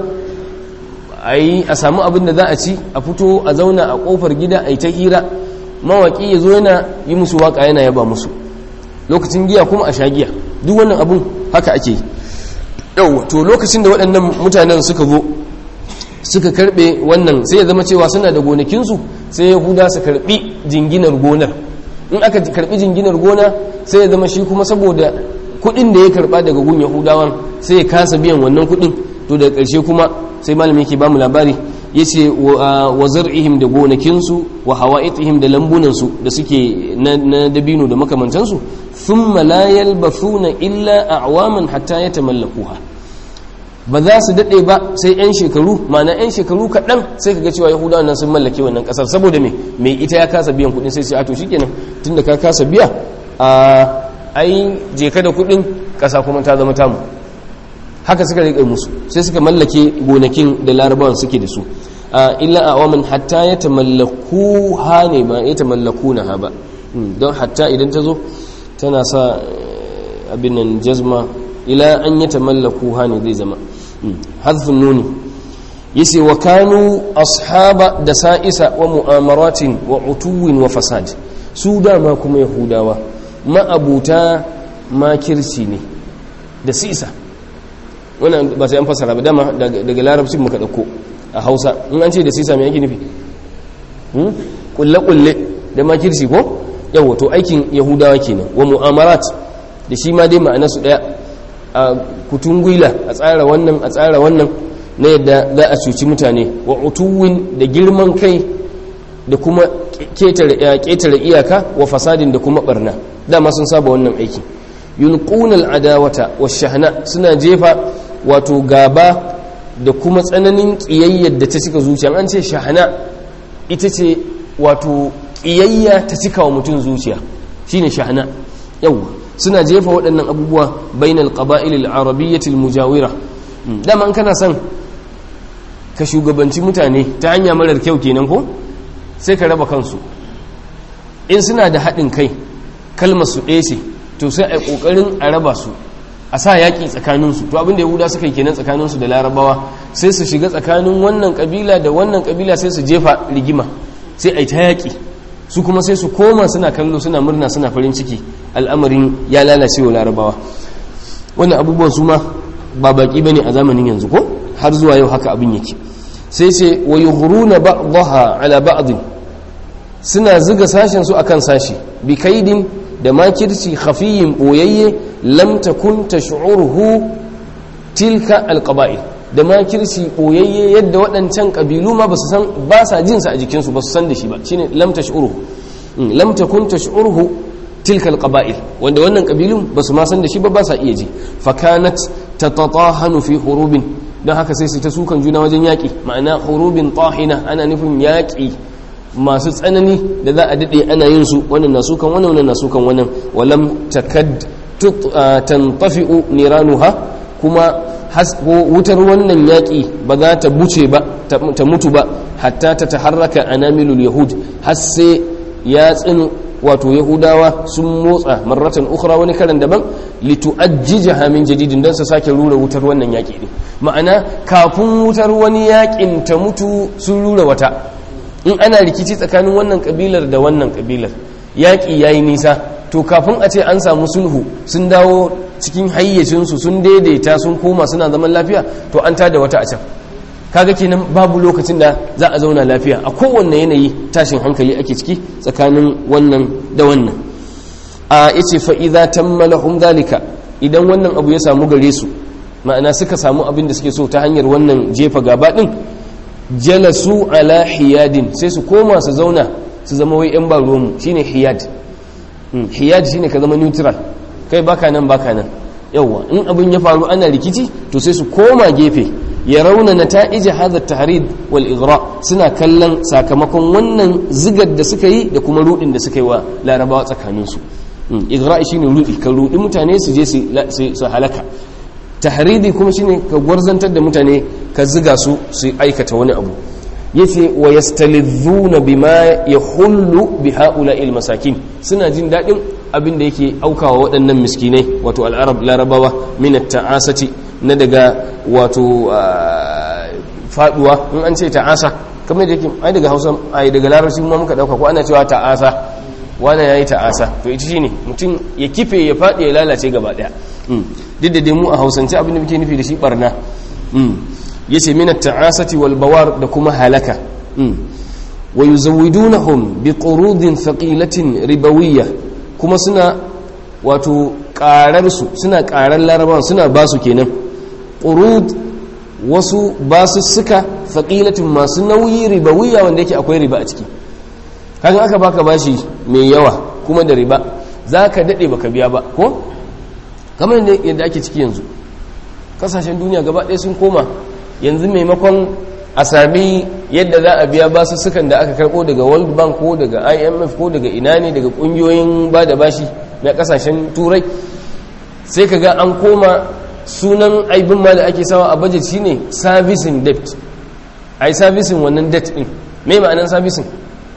a yi a samu abin da za a ci a fito a zauna a ƙofar gida a yi ta hira mawaƙi ya zo yana yi musu waƙa yana yaba musu lokacin giya kuma a sha giya duk wannan abun haka ake yi yau to lokacin da waɗannan mutanen suka zo suka karɓe wannan sai ya zama cewa suna da gonakinsu sai yahuda su karɓi jinginar gonar in aka karɓi jinginar gona sai ya zama shi kuma saboda kuɗin da ya karɓa daga gun yahudawan sai ya kasa biyan wannan kuɗin to daga ƙarshe kuma sai malami yake ba mu labari ya ce wa zar'ihim da gonakinsu wa hawa'itihim da lambunansu da suke na dabino da makamantansu thumma la yalbathuna illa a'waman hatta yatamallakuha ba za su dade ba sai yan shekaru ma'ana yan shekaru kaɗan sai kaga cewa yahudawa nan sun mallake wannan ƙasar saboda me mai ita ya kasa biyan kuɗin sai sai a to shikenan tunda ka kasa biya a ai je ka da kuɗin ƙasa kuma ta zama tamu haka suka riƙe musu sai suka mallake gonakin da larabawan suke da su illa a waman hatta ya tamallaku ha ne ba ya tamallaku na ha ba don hatta idan ta zo tana sa abin nan jazma ila an yi tamallaku hannu zai zama hazfin nuni yace wa kanu ashaba da sa'isa wa mu'amaratin wa utuwin wa fasad su dama kuma yahudawa ma'abuta makirci ne da sisa wannan ba sai an fasara ba dama daga larabcin muka dauko a hausa in an ce da sisa mai yake nufi kulle-kulle da makirci ko yawa to aikin yahudawa kenan wa mu'amarat da shi ma dai ma'ana su daya a kutungwila a tsara wannan a tsara wannan na yadda za a cuci mutane wa utuwin da girman kai da kuma ketare iyaka wa fasadin da kuma barna dama sun saba wannan aiki yulqunal adawata washahna suna jefa wato gaba da kuma tsananin kiyayyar da ta cika zuciya an ce shahana ita ce wato kiyayya ta cika wa mutum zuciya shine shahana yawa suna jefa waɗannan abubuwa bainal qaba'il al-arabiyyah al-mujawira dama an kana son ka shugabanci mutane ta hanya marar kyau kenan ko sai ka raba kansu in suna da haɗin kai kalmar su ɗaya ce to sai a ƙoƙarin a raba su a sa yaƙi tsakaninsu to abinda yahuda suka yi kenan tsakaninsu da larabawa sai su shiga tsakanin wannan ƙabila da wannan ƙabila sai su jefa rigima sai a yi ta yaƙi su kuma sai su koma suna kallo suna murna suna farin ciki al'amarin ya lalace wa larabawa wannan abubuwan su ma ba baƙi ba ne a zamanin yanzu ko har zuwa yau haka abin yake sai ce wa yuhruna ba'daha ala ba'd suna zuga sashen su akan sashi bi kaidin da makirci khafiyin boyayye lam takun tash'uruhu tilka alqaba'il da makirci boyayye yadda waɗancan kabilu ma basu san ba sa jin sa a jikin su basu san da shi ba shine lam tash'uruhu lam takun tash'uruhu tilka alqaba'il wanda wannan kabilun basu ma san da shi ba ba sa iya ji fa kanat tatatahanu fi hurubin don haka sai su ta sukan juna wajen yaƙi ma'ana hurubin tahina ana nufin yaƙi masu tsanani da za a daɗe ana yin su wannan na sukan wannan wannan na sukan wannan walam takad tantafi'u niranuha kuma wutar wannan yaƙi ba za ta buce ba ta mutu ba hatta ta taharraka anamilul yahud har sai ya tsinu wato yahudawa sun motsa marratan ukhra wani karan daban litu'ajjijaha min jadidin dan su sake rura wutar wannan yaki ne ma'ana kafin wutar wani yakin ta mutu sun rura wata in ana rikici tsakanin wannan kabilar da wannan kabilar yaki yayi nisa to kafin a ce an samu sulhu sun dawo cikin hayyacinsu sun daidaita sun koma suna zaman lafiya to an tada wata a can kaga kenan babu lokacin da za a zauna lafiya a kowanne yanayi tashin hankali ake ciki tsakanin wannan da wannan a yace fa idza tammalahum dalika idan wannan abu ya samu gare su ma'ana suka samu abin da suke so ta hanyar wannan jefa gaba din jalasu ala hiyadin sai su koma su zauna su zama wai yan baro mu shine hiyad hiyad shine ka zama neutral kai baka nan baka nan yawa in abin ya faru ana rikici to sai su koma gefe ya rauna na ta'ija hadha tahrid wal igra suna kallon sakamakon wannan zigar da suka yi da kuma rudin da suka yi wa larabawa tsakanin su igra shine rudi ka rudi mutane su je su halaka tahridi kuma shine ka gwarzantar da mutane ka ziga su su aikata wani abu yace wa yastalidhuna bima yahullu bi haula'il masakin suna jin dadin abin da yake aukawa waɗannan miskinai wato al'arab larabawa min ta'asati na daga wato faduwa in an ce ta'asa kamar da yake ai daga Hausa ai daga larabci mu muka dauka ko ana cewa ta'asa wani yayi ta'asa to ita shine mutum ya kife ya fadi ya lalace gaba daya duk da dai mu a Hausance abin da muke nufi da shi barna yace min at-ta'asati wal bawar da kuma halaka wa yuzawidunahum bi qurudin thaqilatin ribawiyyah kuma suna wato ƙararsu suna ƙarar larabawan suna ba su kenan ƙurud wasu ba su suka faƙilatin masu nauyi ribawiya wanda yake akwai riba a ciki kagan aka baka bashi mai yawa kuma da riba za ka daɗe baka biya ba ko kamar yadda ake ciki yanzu ƙasashen duniya gaba ɗaya sun koma yanzu maimakon a sami yadda za a biya basu sukan da aka karɓo daga world bank ko daga imf ko daga ina ne daga ƙungiyoyin ba da bashi na ƙasashen turai sai ka ga an koma sunan aibin ma da ake sawa a budget shine servicing debt ai servicing wannan debt din me ma'anar servicing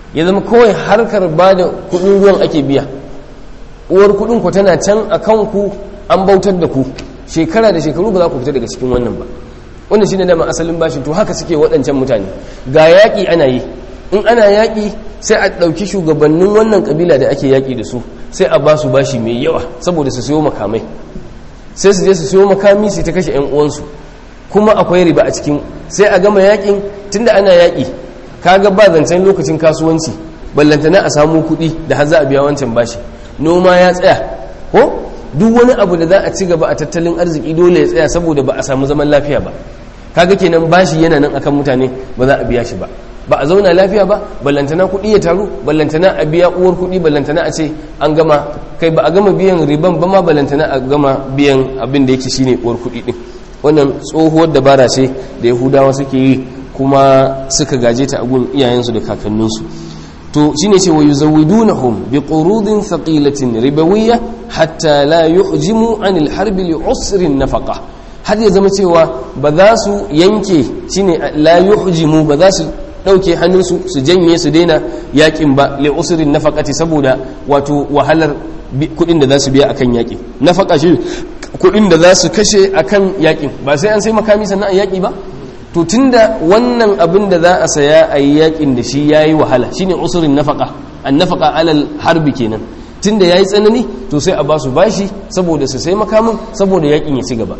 ya zama kawai harkar ba da kudin ruwan ake biya uwar kudin ku tana can a kanku an bautar da ku shekara da shekaru ba za ku fita daga cikin wannan ba wannan shine dama asalin bashin to haka suke waɗancan mutane ga yaƙi ana yi in ana yaƙi sai a ɗauki shugabannin wannan ƙabila da ake yaƙi da su sai a ba su bashi mai yawa saboda su siyo makamai sai su je su siyo makami su ta kashe 'yan uwansu kuma akwai riba a cikin sai a gama yaƙin tunda ana yaƙi kaga ba zancen lokacin kasuwanci ballantana a samu kuɗi da har za a biya wancan bashi noma ya tsaya ko duk wani abu da za a ci gaba a tattalin arziki dole ya tsaya saboda ba a samu zaman lafiya ba kaga kenan bashi yana nan akan mutane ba za a biya shi ba ba a zauna lafiya ba ballantana kuɗi ya taru ballantana a biya uwar kuɗi ballantana a ce an gama kai ba a gama biyan riban ba ma ballantana a gama biyan abin da yake shine uwar kuɗi din wannan tsohuwar dabara ce da yahudawa suke yi kuma suka gaje ta a gun iyayensu da kakanninsu to shine ce wa yuzawidunahum bi qurudin thaqilatin ribawiyya hatta la yuhjimu anil harbi li usrin nafaqa har ya zama cewa ba za su yanke shine la yuhjimu ba za su dauke hannunsu su janye su daina yakin ba li usrin nafaqati saboda wato wahalar kudin da za su biya akan yaki nafaqa shi kudin da za su kashe akan yakin ba sai an sai makami sannan a yaki ba to tunda wannan abin da za a saya a yi yakin da shi yayi wahala shine usurin nafaka an nafaka alal harbi kenan tunda yayi tsanani to sai a ba su bashi saboda su sai makamin saboda yakin ya ci gaba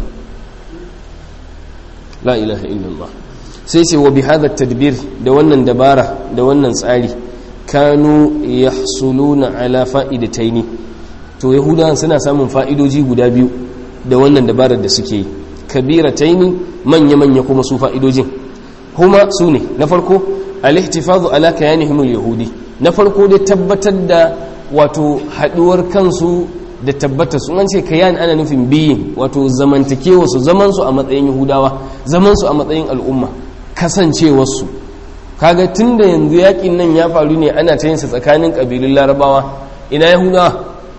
la ilaha illallah sai ce wa bihadha tadbir da wannan dabara da wannan tsari kanu yahsuluna ala fa'idataini to yahudawan suna samun fa'idoji guda biyu da wannan dabarar da suke yi kabirataini manya-manya kuma su fa'idojin kuma su ne na farko alihtifazu ala kayanihimul yahudi na farko dai tabbatar da wato haduwar kansu da tabbatar sun ce kayan ana nufin biyin wato zamantakewa su zaman su a matsayin yahudawa zaman su a matsayin al'umma kasancewarsu kaga tunda yanzu yakin nan ya faru ne ana ta yinsa tsakanin kabilun larabawa ina yahudawa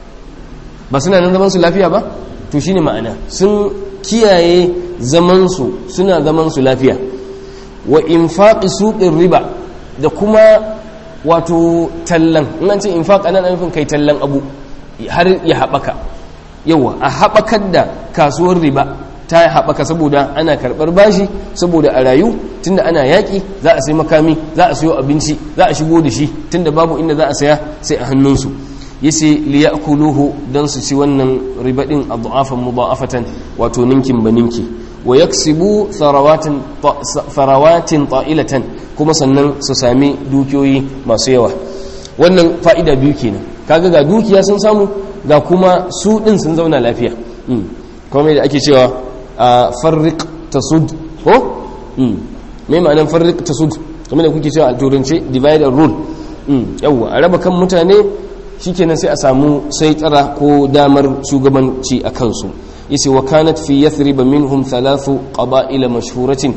ba suna nan zaman su lafiya ba to shine ma'ana sun kiyaye zamansu suna zamansu lafiya wa infaqi suqin riba da kuma wato tallan in an ce infaq ana nufin kai tallan abu har ya haɓaka yawa a haɓakar da kasuwar riba ta haɓaka saboda ana karɓar bashi saboda a rayu tunda ana yaƙi za a sai makami za a sayo abinci za a shigo da shi tunda babu inda za a saya sai a hannunsu yace liyakuluhu dan su ci wannan ribadin adhafan mudha'afatan wato ninkin baninki wa yaksibu tharawatin tharawatin ta'ilatan kuma sannan su sami dukiyoyi masu yawa wannan fa'ida biyu kenan kaga ga dukiya sun samu ga kuma su din sun zauna lafiya kuma da ake cewa farriq tasud ko me ma'anar farriq tasud kuma da kuke cewa a turance divide and rule yawwa a raba kan mutane shikenan sai a samu sai tsara ko damar shugabanci a kansu yace wa kanat fi yathrib minhum thalathu qaba'ila mashhuratin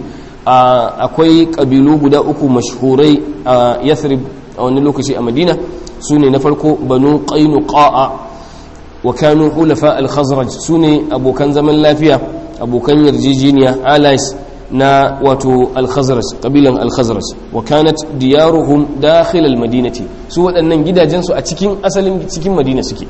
akwai kabilu guda uku mashhurai a yathrib a wani lokaci a madina sune na farko banu qainuqa wa kanu hulafa al-khazraj sune abokan zaman lafiya abokan yarjejeniya allies na wato al-khazraj kabilan al-khazraj wa kanat diyaruhum dakhil al-madinati su waɗannan gidajensu a cikin asalin cikin madina suke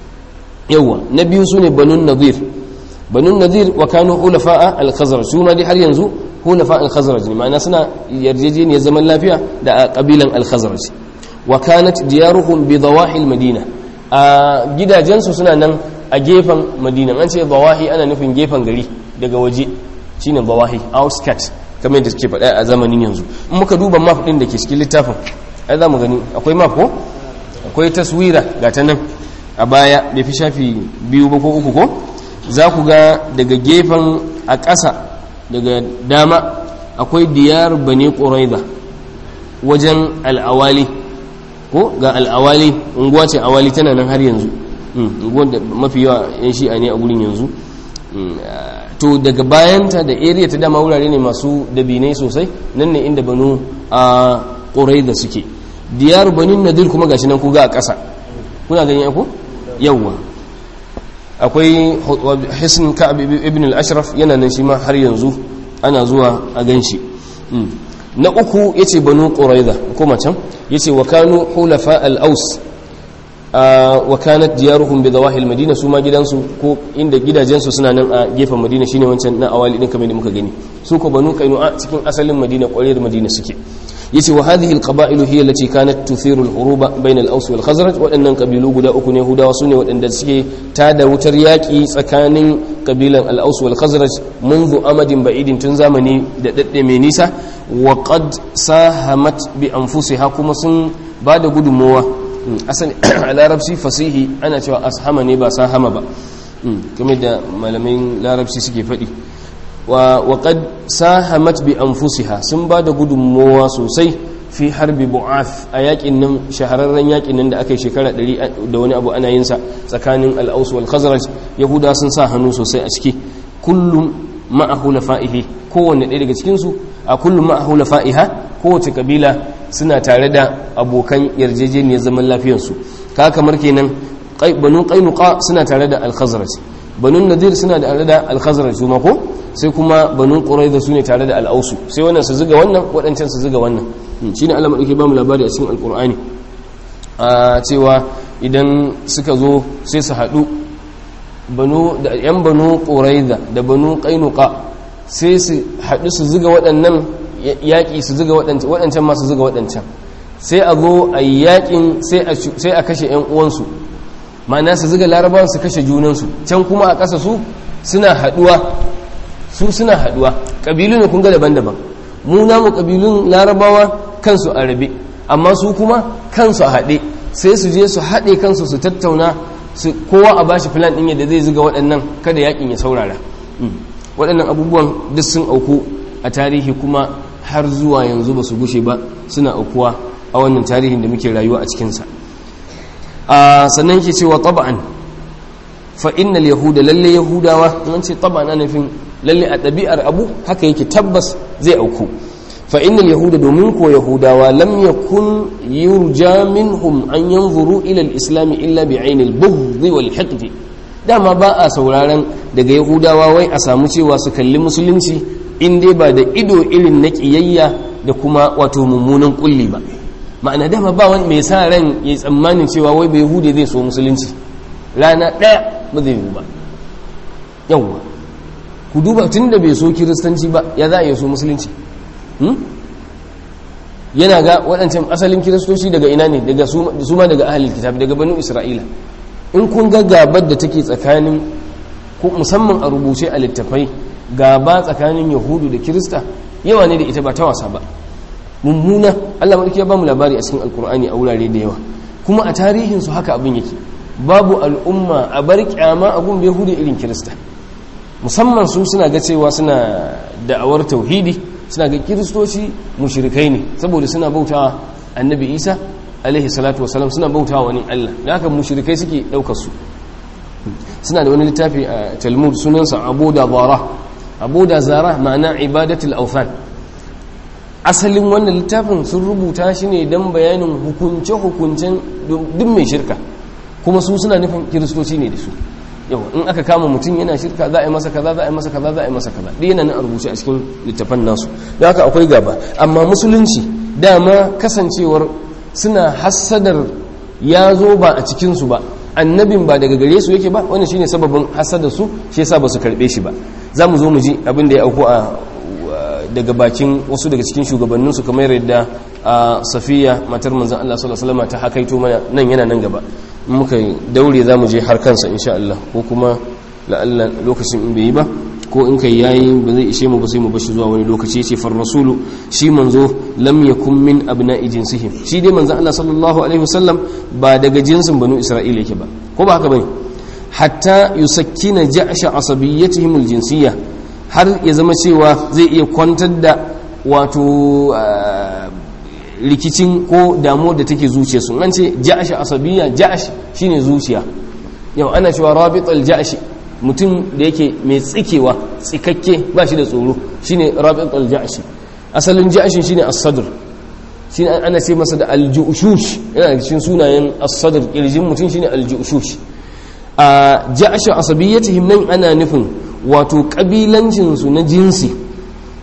yawa na biyu sune banun nadir banun nadir wa kanu hulafa al-khazraj su ma dai har yanzu hulafa al-khazraj ne ma'ana suna yarjejeniyar zaman lafiya da kabilan al-khazraj wa kanat diyaruhum bi dawahi al-madina a gidajensu suna nan a gefen madina an ce dawahi ana nufin gefen gari daga waje shine dawahi outskirt kamar yadda suke faɗa a zamanin yanzu in muka duba map ɗin da ke cikin littafin ai za mu gani akwai map ko akwai taswira ga ta nan a baya bai fi shafi biyu ba ko uku ko za ku ga daga gefen a ƙasa daga dama akwai diyar bane ƙuraiza wajen al'awali ko ga al'awali unguwa ce awali tana nan har yanzu unguwar da mafi yawa yan shi'a ne a gurin yanzu to daga bayanta da area ta dama wurare ne masu dabinai sosai nan ne inda banu a ƙurai da suke diyar banin nadir kuma gashi nan kuga a ƙasa kuna gani ako yawwa akwai hisn ka'ab ibn al-ashraf yana nan shi ma har yanzu ana zuwa a ganshi na uku yace banu quraiza kuma can yace wa kanu hulafa al-aus wa kanat diyaruhum bi dawahi al-madina su ma gidansu ko inda gidajensu suna nan a gefen madina shine wancan na awali din kamar da muka gani su ko banu qainu'a cikin asalin madina ƙwarar madina suke yace wa hadhihi al-qaba'il hiya allati kanat tuthiru al-huruba bayna al-aws wal khazraj wadannan kabilu guda uku ne hudawa sune wadanda suke tada wutar yaki tsakanin kabilan al-aws wal khazraj منذ amadin ba'idin tun zamani da dadde mai nisa wa qad sahamat bi anfusiha kuma sun bada gudunmowa asali a larabci fasihi ana cewa ashama ne ba sahama ba kamar da malamin larabci suke faɗi wa qad sahamat bi anfusiha sun ba da gudunmowa sosai fi harbi bu'ath a yakin nan shahararren yakin nan da aka yi shekara 100 da wani abu ana yin sa tsakanin al-aus wal khazraj yahuda sun sa hannu sosai a ciki kullum ma'ahu lafa'ihi kowanne ɗaya daga cikin su a kullum ma'ahu lafa'iha kowace kabila suna tare da abokan yarjejeniyar zaman lafiyarsu ka kamar kenan banu qainuqa suna tare da al-khazraj banu nadir suna tare da al-khazraj su ko sai kuma banu quraiza su ne tare da al-ausu sai wannan su zuga wannan waɗancan su zuga wannan shine Allah madauke ba mu labari a cikin al-qur'ani a cewa idan suka zo sai su haɗu banu da yan banu quraiza da banu qainuqa sai su haɗu su zuga waɗannan yaƙi su zuga waɗancan masu zuga waɗancan sai a zo a yi yaƙin sai a kashe 'yan uwansu ma'ana su zuga larabawan su kashe junansu can kuma a ƙasa su suna haɗuwa su suna haɗuwa ƙabilu ne kun ga daban-daban mu namu ƙabilun larabawa kansu a rabe amma su kuma kansu a haɗe sai su je su haɗe kansu su tattauna kowa a bashi filan ɗin yadda zai zuga waɗannan kada yaƙin ya saurara waɗannan abubuwan duk sun auku a tarihi kuma har zuwa yanzu ba su gushe ba suna aukuwa a wannan tarihin da muke rayuwa a cikinsa sannan ke cewa taba'an fa innal yahuda lalle yahudawa an ce taba'an ana nufin lalle a ɗabi'ar abu haka yake tabbas zai auku fa innal yahuda domin ko yahudawa lam yakun yurja minhum an yanzuru ila al-islam illa bi ainil bughd wal hiqd dama ba a sauraron daga yahudawa wai a samu cewa su kalli musulunci in dai ba da ido irin na ƙiyayya da kuma wato mummunan kulli ba ma'ana dama ba wani mai sa ran ya tsammanin cewa wai bai hude zai so musulunci rana ɗaya ba zai yi ba yawwa ku duba tun da bai so kiristanci ba ya za a yi so musulunci yana ga waɗancan asalin kiristoci daga ina ne daga su ma daga ahalin kitab daga banu isra'ila in kun ga gabar da take tsakanin musamman a rubuce a littafai gaba tsakanin yahudu da kirista yawa ne da ita ba ta wasa ba mummuna allah maɗauki ya ba mu labari a cikin alkur'ani a wurare da yawa kuma a tarihinsu haka abin yake babu al'umma a bar kyama a gun yahudu irin kirista musamman su suna ga cewa suna da'awar tauhidi suna ga kiristoci mushrikai ne saboda suna bautawa annabi isa alaihi salatu wasalam suna bautawa wani allah da haka mushrikai suke ɗaukar su suna da wani littafi a talmud sunansa abu da zara abu da zara ma'ana ibadatul aufan asalin wannan littafin sun rubuta shi ne don bayanin hukunce-hukuncen duk mai shirka kuma su suna nufin kiristoci ne da su yau in aka kama mutum yana shirka za a yi masa kaza za a yi masa kaza za a yi masa kaza ɗaya yana nan a rubuce a cikin littafan nasu da haka akwai gaba amma musulunci dama kasancewar suna hassadar ya zo ba a cikinsu ba annabin ba daga gare su yake ba wannan shine sababin hasada su shi yasa ba su karbe shi ba za mu zo mu ji abin da ya auku a daga bakin wasu daga cikin shugabannin su kamar yadda safiya matar manzon Allah sallallahu alaihi wasallam ta hakaito mana nan yana nan gaba in muka daure za mu je har kansa insha Allah ko kuma la'alla lokacin in bai yi ba ko in kai yayi ba zai ishe mu ba sai mu bashi zuwa wani lokaci yace far rasulu shi manzo lam yakun min abna'i jinsihim shi dai manzo Allah sallallahu alaihi wasallam ba daga jinsin banu isra'ila yake ba ko ba haka bane hatta yusakkina ja'sha asabiyyatihim aljinsiyya har ya zama cewa zai iya kwantar da wato rikicin ko damuwar da take zuciyarsu an ce ja'sha asabiyya ja'sh shine zuciya yau ana cewa rabit al-ja'shi mutum da yake mai tsikewa tsikakke ba shi da tsoro shine rabit al-ja'shi asalin ja'shin shine as-sadr shine ana ce masa da al-ju'shush yana cikin sunayen as-sadr kirjin mutum shine al-ju'shush a ja'shu asabiyyatihim nan ana nufin wato kabilancin su na jinsi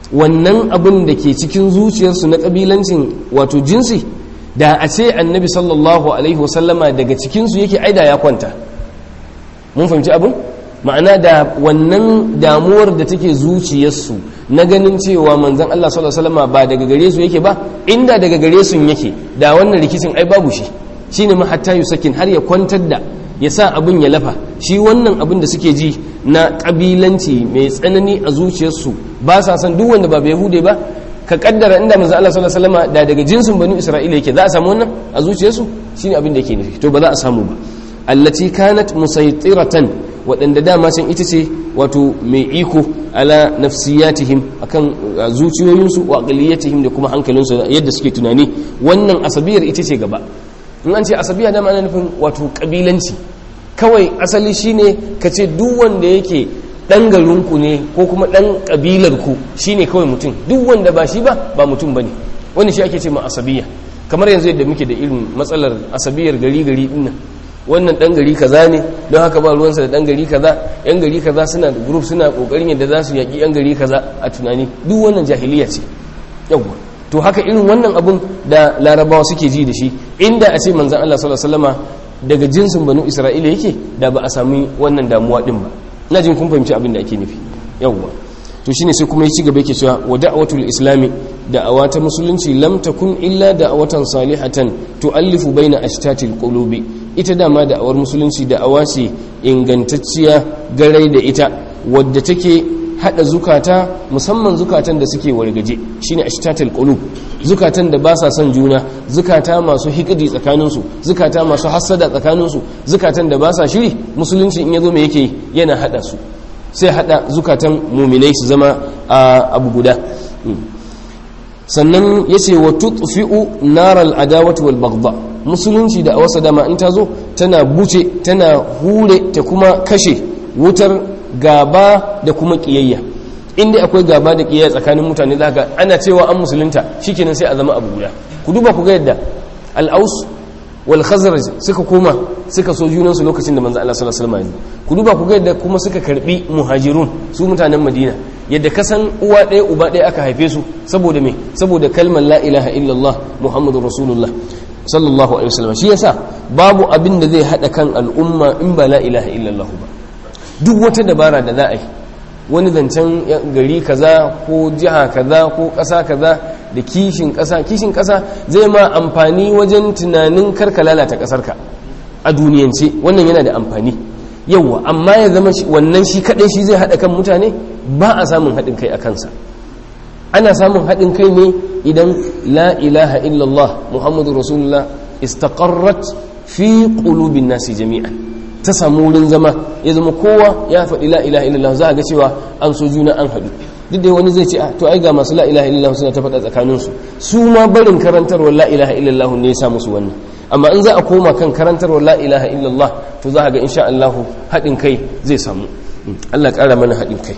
wannan abin da ke cikin zuciyarsu na kabilancin wato jinsi da a ce annabi sallallahu alaihi wasallama daga cikinsu yake aida ya kwanta mun fahimci abin ma'ana da wannan damuwar da take zuciyarsu na ganin cewa manzan Allah sallallahu alaihi wasallama ba daga gare su yake ba inda daga gare su yake da wannan rikicin ai babu shi shine ma hatta yusakin har ya kwantar da ya sa abin ya lafa shi wannan abin da suke ji na kabilanci mai tsanani a zuciyarsu ba sa san duk wanda ba bai hude ba ka kaddara inda manzo Allah sallallahu alaihi wasallam da daga jinsin banu Isra'ila yake za a samu wannan a zuciyarsu shine abin da yake nufi to ba za a samu ba allati kanat musaytiratan waɗanda dama can ita ce wato mai iko ala nafsiyatihim akan zuciyoyinsu wa aqliyatihim da kuma hankalinsu yadda suke tunani wannan asabiyar ita ce gaba in an ce asabiya dama ana nufin wato kabilanci kawai asali shine ka ce duk wanda yake dan garinku ne ko kuma dan kabilarku shine kawai mutum duk wanda ba shi ba ba mutum bane wani shi ake ce ma asabiya kamar yanzu yadda muke da irin matsalar asabiyar gari gari dinnan wannan dan gari kaza ne don haka ba ruwansa da dan gari kaza yan gari kaza suna da group suna kokarin yadda za su yaki yan gari kaza a tunani duk wannan jahiliya ce yawwa to haka irin wannan abun da larabawa suke ji da shi inda a ce manzan Allah sallallahu alaihi wasallama daga jinsin banu isra'ila yake da ba a sami wannan damuwa din ba na jin kun fahimci abin da ake nufi yawwa to shine sai kuma ya ci gaba yake cewa wa da'watul islami da'awa ta musulunci lam takun illa da'awatan salihatan tu'allifu baina ashtatil qulubi ita dama da'awar musulunci da'awa ce ingantacciya garai da ita wadda take hada zukata musamman zukatan da suke wargaje shine ashtatul qulub zukatan da ba sa son juna zukata masu hikidi tsakaninsu zukata masu hassada tsakaninsu zukatan da ba sa shiri musulunci in yazo me yake yana hada su sai hada zukatan muminai su zama abu guda sannan yace wa tutfi'u naral adawati wal baghdha musulunci da a wasa dama in ta zo tana buce tana hure ta kuma kashe wutar gaba da kuma kiyayya inda akwai gaba da kiyayya tsakanin mutane za ga ana cewa an musulunta shikenan sai a zama abu guda ku duba ku ga yadda al-aus wal khazraj suka koma suka so junan su lokacin da manzo Allah sallallahu alaihi wasallam ku duba ku ga yadda kuma suka karbi muhajirun su mutanen Madina yadda kasan uwa ɗaya uba ɗaya aka haife su saboda me saboda kalmar la ilaha illallah muhammadur rasulullah sallallahu alaihi wasallam shi yasa babu abin da zai hada kan al'umma in ba la ilaha illallah ba duk wata dabara da za a yi wani zancen gari kaza ko jiha kaza ko ƙasa kaza da kishin ƙasa kishin ƙasa zai ma amfani wajen tunanin karka lalata ƙasarka a duniyance wannan yana da amfani yauwa amma ya zama wannan shi kaɗai shi zai haɗa kan mutane ba a samun haɗin kai a kansa ana samun haɗin kai ne idan la ilaha illallah muhammadu rasulullah istaqarrat fi qulubin nasi jami'an ta samu wurin zama ya zama kowa ya faɗi la ilaha illallah za a ga cewa an so juna an haɗu duk da wani zai ce to ai ga masu la ilaha illallah suna ta faɗa tsakaninsu su ma barin karantarwar la ilaha illallah ne ya sa musu wannan amma in za a koma kan karantarwar la ilaha illallah to za a ga insha Allah haɗin kai zai samu Allah ƙara mana haɗin kai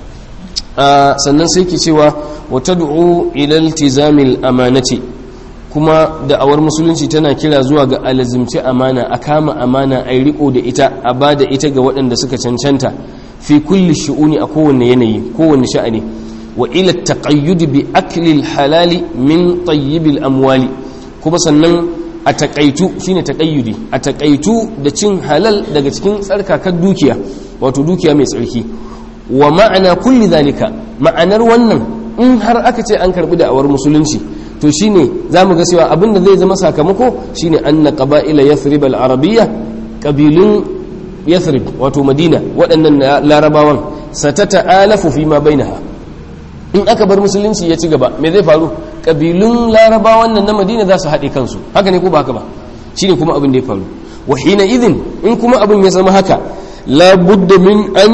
sannan sai ke cewa wa tad'u ila iltizamil amanati kuma da'awar musulunci tana kira zuwa ga alazimci amana a kama amana a riko da ita a ba da ita ga waɗanda suka cancanta fi kulli shu'uni a kowanne yanayi kowanne sha'ani wa ila taqayyud bi akli halali min tayyibil amwali kuma sannan a takaitu shine taqayyudi a takaitu da cin halal daga cikin tsarkakar dukiya wato dukiya mai tsarki wa ma'ana kulli zalika ma'anar wannan in har aka ce an karbi da'awar musulunci to shine zamu ga cewa abinda zai zama sakamako shine anna qaba'ila yathrib al-arabiyya qabilun yathrib wato madina waɗannan larabawan satata'alafu fi ma bainaha in aka bar musulunci ya ci gaba me zai faru qabilun larabawan nan na madina za su haɗe kansu haka ne ko ba haka ba shine kuma abin da ya faru wa hina idhin in kuma abin ya zama haka la budda min an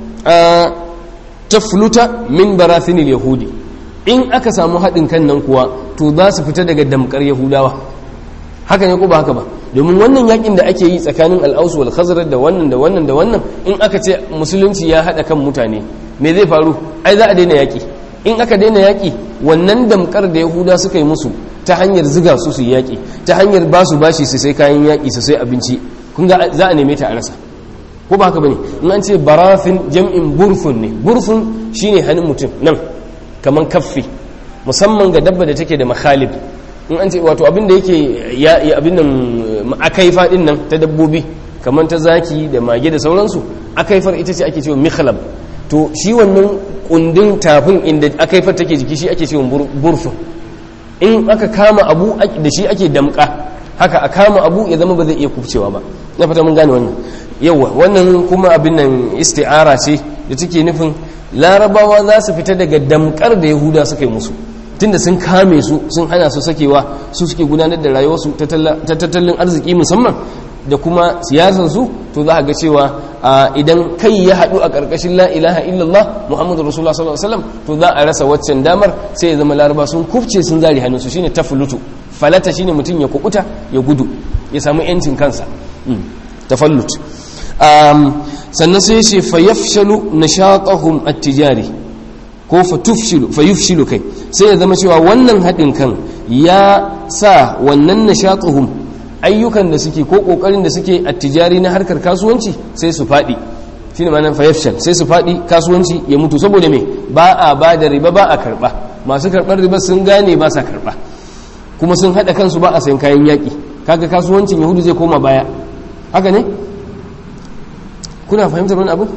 tafluta min barathinil yahudi in aka samu haɗin kan nan kuwa to za su fita daga damkar yahudawa haka ne ko ba haka ba domin wannan yakin da ake yi tsakanin al'ausu wal khazraj da wannan da wannan da wannan in aka ce musulunci ya haɗa kan mutane me zai faru ai za a daina yaki in aka daina yaki wannan damkar da yahuda suka yi musu ta hanyar ziga su su yaki ta hanyar ba su bashi su sai kayan yaki su sai abinci kun ga za a neme ta a rasa ko ba haka bane in an ce barafin jam'in burfun ne burfun shine hannun mutum nan kaman kaffi musamman ga dabba da take da makhalib in an ce wato abin da yake ya abin nan akaifa din nan ta dabbobi kaman ta zaki da mage da sauransu akaifar ita ce ake cewa mikhlab to shi wannan kundin tafin inda akaifar take jiki shi ake cewa burfin in aka kama abu da shi ake damka haka a kama abu ya zama ba zai iya kubcewa ba na fata mun gane wannan yawa wannan kuma abin nan isti'ara ce da take nufin larabawa za su fita daga damkar da yahuda suka yi musu tunda sun kame su sun hana su sakewa su suke gudanar da rayuwarsu ta tattalin arziki musamman da kuma siyasarsu to za a ga cewa idan kai ya haɗu a ƙarƙashin la ilaha illallah muhammadu rasulullah sallallahu alaihi wasallam to za a rasa waccan damar sai ya zama laraba sun kufce sun zari hannunsu shine tafulutu falata shine mutum ya kukuta ya gudu ya samu yancin kansa tafallut sannan sai ce fayafshalu nashatahum at-tijari ko fatufshilu fayufshilu kai sai ya zama cewa wannan haɗin kan ya sa wannan nashatuhum ayyukan da suke ko kokarin da suke attijari na harkar kasuwanci sai su faɗi shi ne manan fayafshal sai su faɗi kasuwanci ya mutu saboda me ba a ba da riba ba a karɓa masu karɓar riba sun gane ba sa karɓa kuma sun haɗa kansu ba a sayan kayan yaƙi kaga kasuwancin yahudu zai koma baya haka ne kuna fahimtar wani abu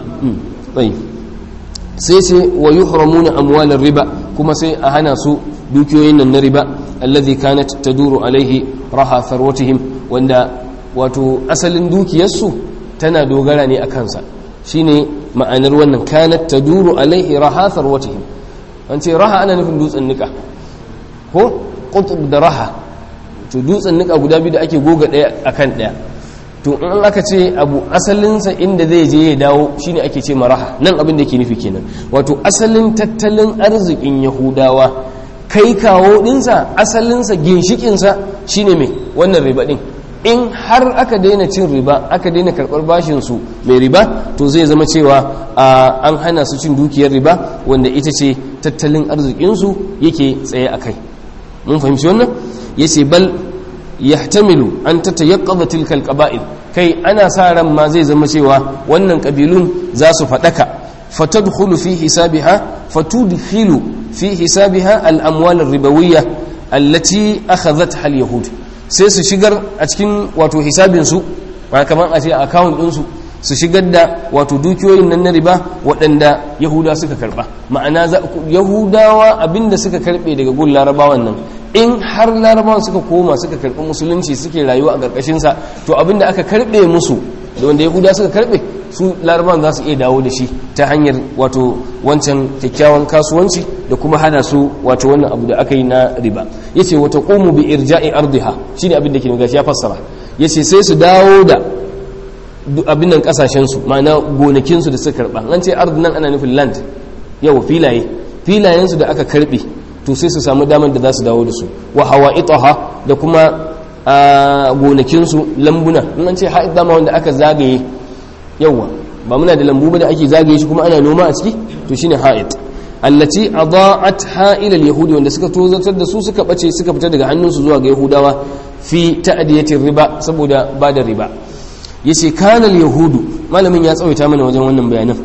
sai sai wa yuhramuna amwalar riba kuma sai a hana su dukiyoyin nan na riba alladhi kanat taduru alaihi raha tharwatihim wanda wato asalin dukiyarsu tana dogara ne a kansa shine ma'anar wannan kanat taduru alaihi raha tharwatihim an ce raha ana nufin dutsen nika ko qutb da raha to dutsen nika guda biyu da ake goga daya akan daya to in aka ce abu asalinsa inda zai je ya dawo shine ake ce maraha nan abin da ke nufi kenan wato asalin tattalin arzikin yahudawa kai kawo dinsa asalinsa ginshikinsa shine mai wannan riba din in har aka daina cin riba aka daina karɓar bashinsu mai riba to zai zama cewa an hana su cin dukiyar riba wanda ita ce tattalin arzikinsu yake tsaye a kai mun fahimci wannan ya ce bal yahtamilu an tatayaqqadha tilka alqaba'il kai ana sa ran ma zai zama cewa wannan kabilun za su fadaka fatadkhulu fi hisabiha fatudkhilu fi hisabiha al-amwal ar-ribawiyya allati akhadhatha al-yahud sai su shigar a cikin wato hisabin su kamar a ce account din su su shigar da wato dukiyoyin nan na riba waɗanda yahuda suka karba ma'ana yahudawa abinda suka karbe daga gun larabawan nan in har larabawan suka koma suka karbi musulunci suke rayuwa a ƙarƙashinsa to abinda aka karbe musu da wanda yahuda suka karbe su larabawan za su iya dawo da shi ta hanyar wato wancan kyakkyawan kasuwanci da kuma hana su wato wannan abu da aka yi na riba yace wata qumu bi irja'i ardiha shine abin da ke gashi ya fassara yace sai su dawo da abin nan kasashen su ma'ana gonakin su da suka karba an ce ard nan ana nufin land yau filaye filayen su da aka karbe to sai su samu damar da za su dawo da su wa hawa'itaha da kuma gonakinsu lambuna in an ce ha'id dama wanda aka zagaye yawa ba muna da lambu ba da ake zagaye shi kuma ana noma a ciki to shine ha'id allati adaat ha'ilal yahudi wanda suka tozartar da su suka bace suka fita daga hannunsu zuwa ga yahudawa fi ta'diyatir riba saboda ba da riba yace kana yahudu malamin ya tsawaita mana wajen wannan bayanan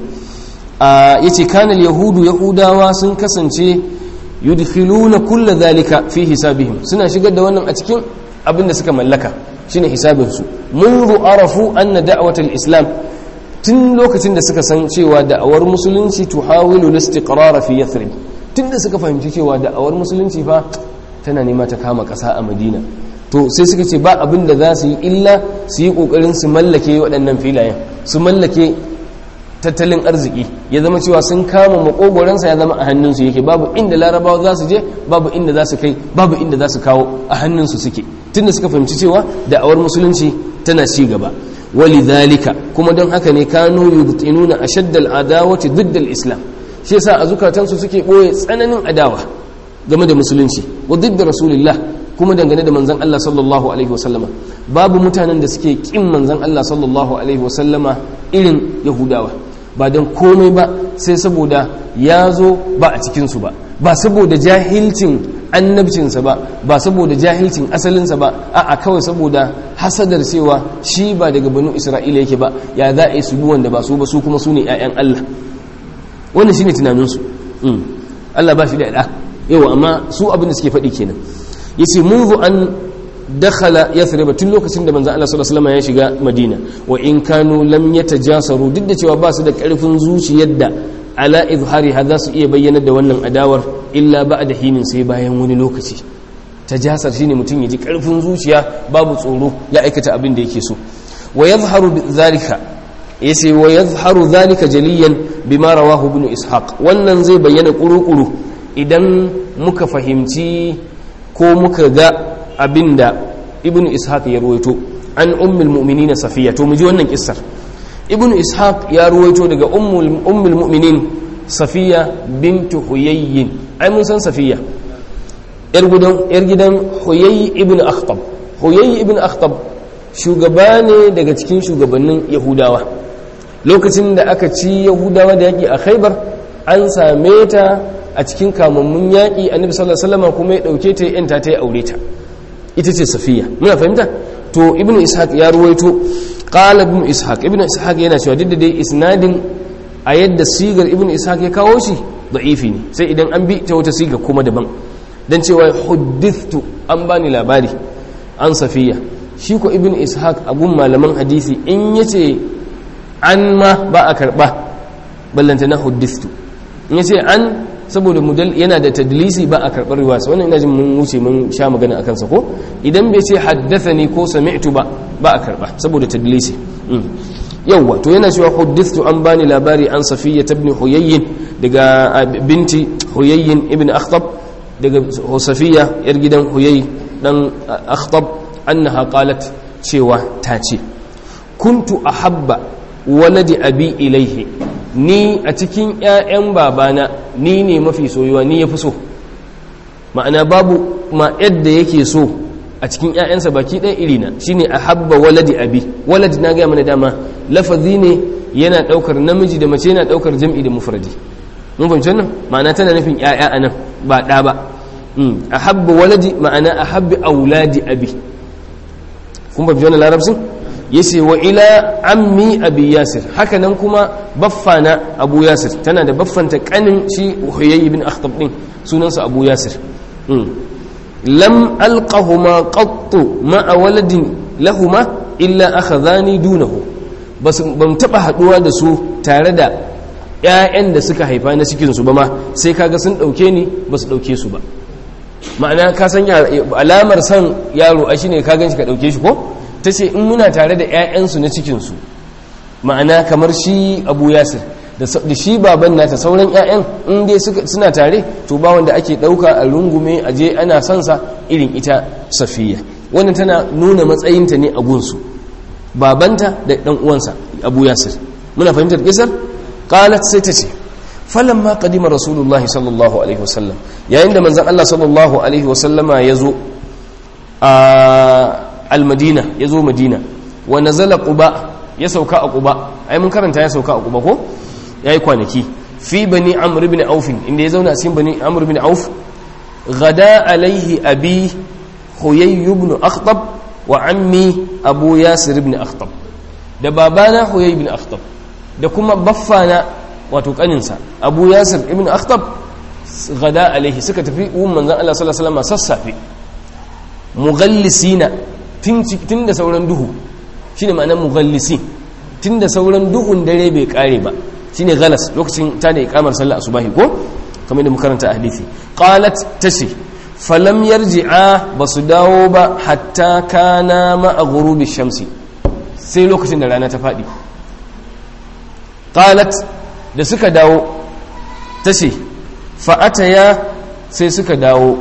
yace kana yahudu yahudawa sun kasance yudkhiluna kulla dhalika fi hisabihim suna shigar da wannan a cikin abin da suka mallaka shine hisabin su munzu arafu anna da'watal islam tun lokacin da suka san cewa da'awar musulunci tuhawilu al-istiqrar fi yathrib tun da suka fahimci cewa da'awar musulunci fa tana nema ta kama ƙasa a madina to sai suka ce ba abin da za su yi illa su yi ƙoƙarin su mallake waɗannan filayen su mallake tattalin arziki ya zama cewa sun kama makogoransa ya zama a hannunsu yake babu inda larabawa za su je babu inda za su kai babu inda za su kawo a hannunsu suke tunda suka fahimci cewa da'awar musulunci tana ci gaba walidhalika kuma don haka ne kanu yubtinuna ashaddal adawati diddal islam shi yasa a zukatansu suke boye tsananin adawa game da musulunci wa didda rasulillah kuma dangane da manzon Allah sallallahu alaihi wasallama babu mutanen da suke kin manzon Allah sallallahu alaihi wasallama irin yahudawa ba don komai ba sai saboda ya zo ba a cikinsu ba ba saboda jahilcin annabcinsa ba ba saboda jahilcin asalinsa ba a kawai saboda hasadar cewa shi ba daga banu isra'ila yake ba ya za a yi su wanda ba su ba su kuma su ne 'ya'yan allah wannan shine tunaninsu Allah ba shi da ɗa yawa amma su abin da suke faɗi kenan yace munzu an dakhala yathrib tun lokacin da manzon Allah sallallahu alaihi wasallam ya shiga Madina wa in kanu lam yatajasaru duk da cewa ba su da karfin zuciyar da ala izhari za su iya bayyana da wannan adawar illa ba'da hinin sai bayan wani lokaci tajasar shine mutum ya ji karfin zuciya babu tsoro ya aikata abin da yake so wa yadhharu zalika yace wa yadhharu zalika jaliyan bima rawahu ibn ishaq wannan zai bayyana kuru-kuru idan muka fahimci ko muka ga abinda ibn ishaq ya ruwaito an ummul mu'minin safiya to mu ji wannan kissar ibn ishaq ya ruwaito daga ummul ummul mu'minin safiya bint huyayyin ai mun san safiya yar gidan yar gidan huyayy ibn akhtab huyayy ibn akhtab shugaba ne daga cikin shugabannin yahudawa lokacin da aka ci yahudawa da yaki a khaybar an same ta a cikin kamammun yaƙi annabi sallallahu alaihi wasallam kuma ya dauke ta yanta ta ya aure ta ita ce safiya muna fahimta to ibn ishaq ya ruwaito qala ibn ishaq ibn ishaq yana cewa duk da dai isnadin a yadda sigar ibn ishaq ya kawo shi da'ifi ne sai idan an bi ta wata siga kuma daban dan cewa huddithtu an bani labari an safiya shi ko ibn ishaq abun malaman hadisi in yace an ma ba a karba ballanta na huddithtu in yace an saboda mudal yana da tadlisi ba a karɓar riwasa wannan ina jin mun wuce mun sha magana akan sa ko idan bai ce haddathani ko sami'tu ba ba a karɓa saboda tadlisi yawwa to yana cewa huddithtu an bani labari an safiya ibn huyayyin daga binti huyayyin ibn akhtab daga safiya yar gidan huyay dan akhtab annaha qalat cewa ta ce kuntu ahabba waladi abi ilaihi ni a cikin 'ya'yan babana ni ne mafi soyuwa ni ya fi so ma'ana babu ma yadda yake so a cikin 'ya'yansa baki ɗaya irina shi ne a habba waladi abi waladi na gaya mana dama lafazi ne yana ɗaukar namiji da mace yana ɗaukar jam'i da mufradi mun fahimci wannan ma'ana tana nufin 'ya'ya a nan ba ɗa ba a habba waladi ma'ana a habbi auladi abi kun fahimci wannan larabcin yace wa ila ammi abi yasir haka nan kuma baffana abu yasir tana da baffanta kanin shi huyayy ibn akhtab din sunansa abu yasir lam alqahuma qattu ma'a waladin lahuma illa akhadhani dunahu bas ban taba haduwa da su tare da ƴaƴan da suka haifa na cikin su ba ma sai kaga sun dauke ni basu dauke su ba ma'ana ka san alamar san yaro a shine ka ganshi ka dauke shi ko ta ce in muna tare da 'ya'yansu na cikinsu ma'ana kamar shi abu yasir da shi baban nata sauran 'ya'yan in dai suna tare to ba wanda ake ɗauka a rungume a je ana sansa irin ita safiya wannan tana nuna matsayinta ne a gunsu babanta da ɗan uwansa abu yasir muna fahimtar kisar qalat sai ta ce falamma qadima rasulullahi sallallahu alaihi wasallam yayin da manzon Allah sallallahu alaihi wasallama ya zo a almadina ya zo madina wa nazala quba ya sauka a quba ai mun karanta ya sauka a quba ko yayi kwanaki fi bani amr ibn auf inda ya zauna cikin bani amr ibn auf gada alaihi abi huyay ibn akhtab wa ammi abu yasir ibn akhtab da babana huyay ibn akhtab da kuma baffana wato kaninsa abu yasir ibn akhtab gada alaihi suka tafi umman manzon Allah sallallahu alaihi wasallam sassafe mughallisina tun da sauran duhu shi ne ma'anar mughallisi tun da sauran duhun dare bai kare ba shi ne galas lokacin ta da ikamar sallah a subahi ko kamar da makaranta a hadithi qalat tashi falam yarji'a ba su dawo ba hatta kana ma'a ghurubi shamsi sai lokacin da rana ta faɗi qalat da suka dawo tashi fa'ataya sai suka dawo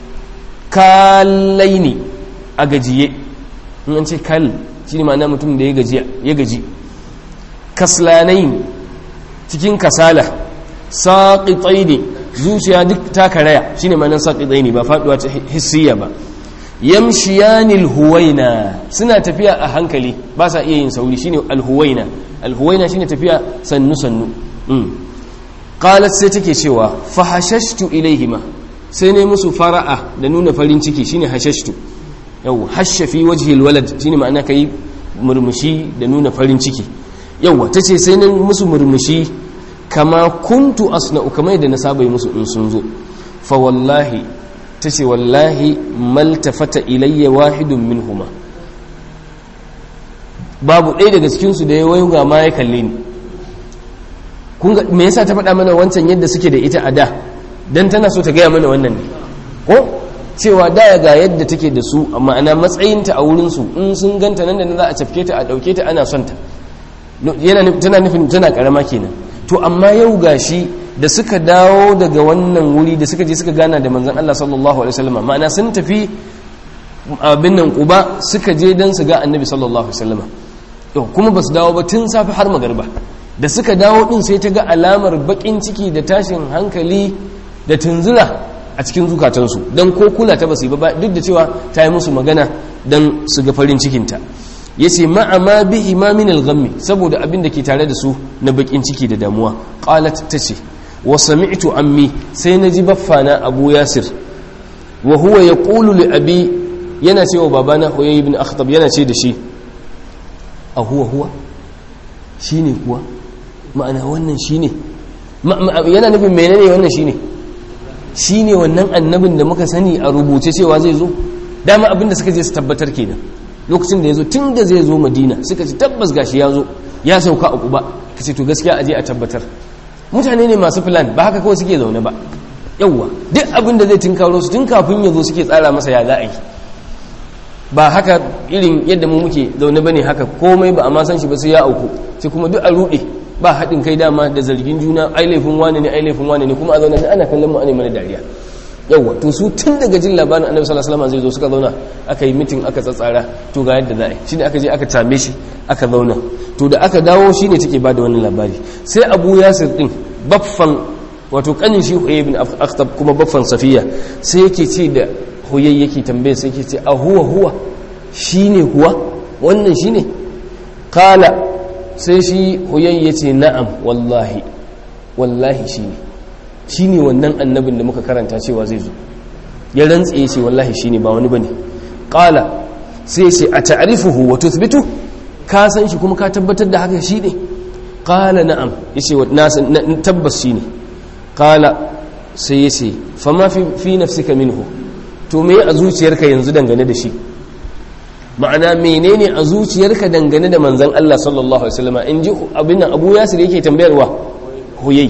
kalaini a gajiye in an ce kal shi ne ma'ana mutum da ya gaji kaslanai cikin kasala saƙiƙai ne zuciya duk ta karaya shi ne ma'anar saƙiƙai ne ba faɗuwa ta hissiya ba yamshiyanil huwaina suna tafiya a hankali ba sa iya yin sauri shine alhuwaina alhuwaina shine tafiya sannu sannu qalat sai take cewa fa hashashtu ilaihima sai ne musu fara'a da nuna farin ciki shine hashashtu yau hasha fi wajhi alwalad shine ma'ana kai murmushi da nuna farin ciki yawa tace sai ne musu murmushi kama kuntu asna'u kamar yadda na saba yi musu in sun zo fa wallahi tace wallahi maltafata ilayya wahidun minhuma babu ɗaya daga cikin su da ya wayo ga ma ya kalle ni kun ga me yasa ta faɗa mana wancan yadda suke da ita a da dan tana so ta gaya mana wannan ne ko cewa da ga yadda take da su amma ana matsayinta a wurin su in sun ganta nan da nan za a cafke ta a dauke ta ana son ta yana tana nufin tana karama kenan to amma yau gashi da suka dawo daga wannan wuri da suka je suka gana da manzon Allah sallallahu alaihi wasallam ma'ana sun tafi abin nan Quba suka je dan su ga Annabi sallallahu alaihi wasallam to kuma basu dawo ba tun safi har magariba da suka dawo din sai ta ga alamar bakin ciki da tashin hankali da tunzura a cikin zukatansu dan ko kula ta basu ba duk da cewa ta yi musu magana dan su ga farin cikinta ya ce ma'ama bi imamin al-ghammi saboda abin da ke tare da su na bakin ciki da damuwa qalat tace wa sami'tu ammi sai naji baffana abu yasir wa huwa yaqulu li abi yana cewa babana huyay ibn akhtab yana ce da shi a huwa huwa shine kuwa ma'ana wannan shine yana nufin menene wannan shine shine wannan annabin da muka sani a rubuce cewa zai zo dama abin da suka je su tabbatar kenan lokacin da ya zo tun da zai zo madina suka ci tabbas gashi ya zo ya sauka a kuba ka ce to gaskiya aje a tabbatar mutane ne masu filan ba haka kawai suke zaune ba yauwa duk abin da zai tinkaro su tun kafin ya zo suke tsara masa ya za a yi ba haka irin yadda mu muke zaune bane haka komai ba a ma san shi ba sai ya auku sai kuma duk a ruɗe ba haɗin kai dama da zargin juna ai laifin wane ne ai laifin wane ne kuma a zaune ana kallon mu ana mana dariya yawwa to su tun daga jin labarin annabi sallallahu alaihi wasallam zai zo suka zauna aka yi mitin aka tsatsara to ga yadda za a yi shine aka je aka tame shi aka zauna to da aka dawo shine take bada wannan labari sai Abu Yasir din baffan wato kanin shi Huyay ibn Akhtab kuma baffan Safiya sai yake ce da Huyay yake tambaye sai yake ce a huwa huwa shine kuwa wannan shine kala sai shi Huyay yace na'am wallahi wallahi shine shi ne wannan annabin da muka karanta cewa zai zo ya rantse ya ce wallahi shi ne ba wani ba ne ƙala sai ce a ta'arifuhu wa tuthbitu ka san shi kuma ka tabbatar da haka shi ne ƙala na'am ya ce tabbas shi ne ƙala sai ya ce fama fi nafsika minhu to me a zuciyarka yanzu dangane da shi ma'ana menene a zuciyarka dangane da manzan Allah sallallahu alaihi wasallam in ji abin nan Abu Yasir yake tambayarwa huyai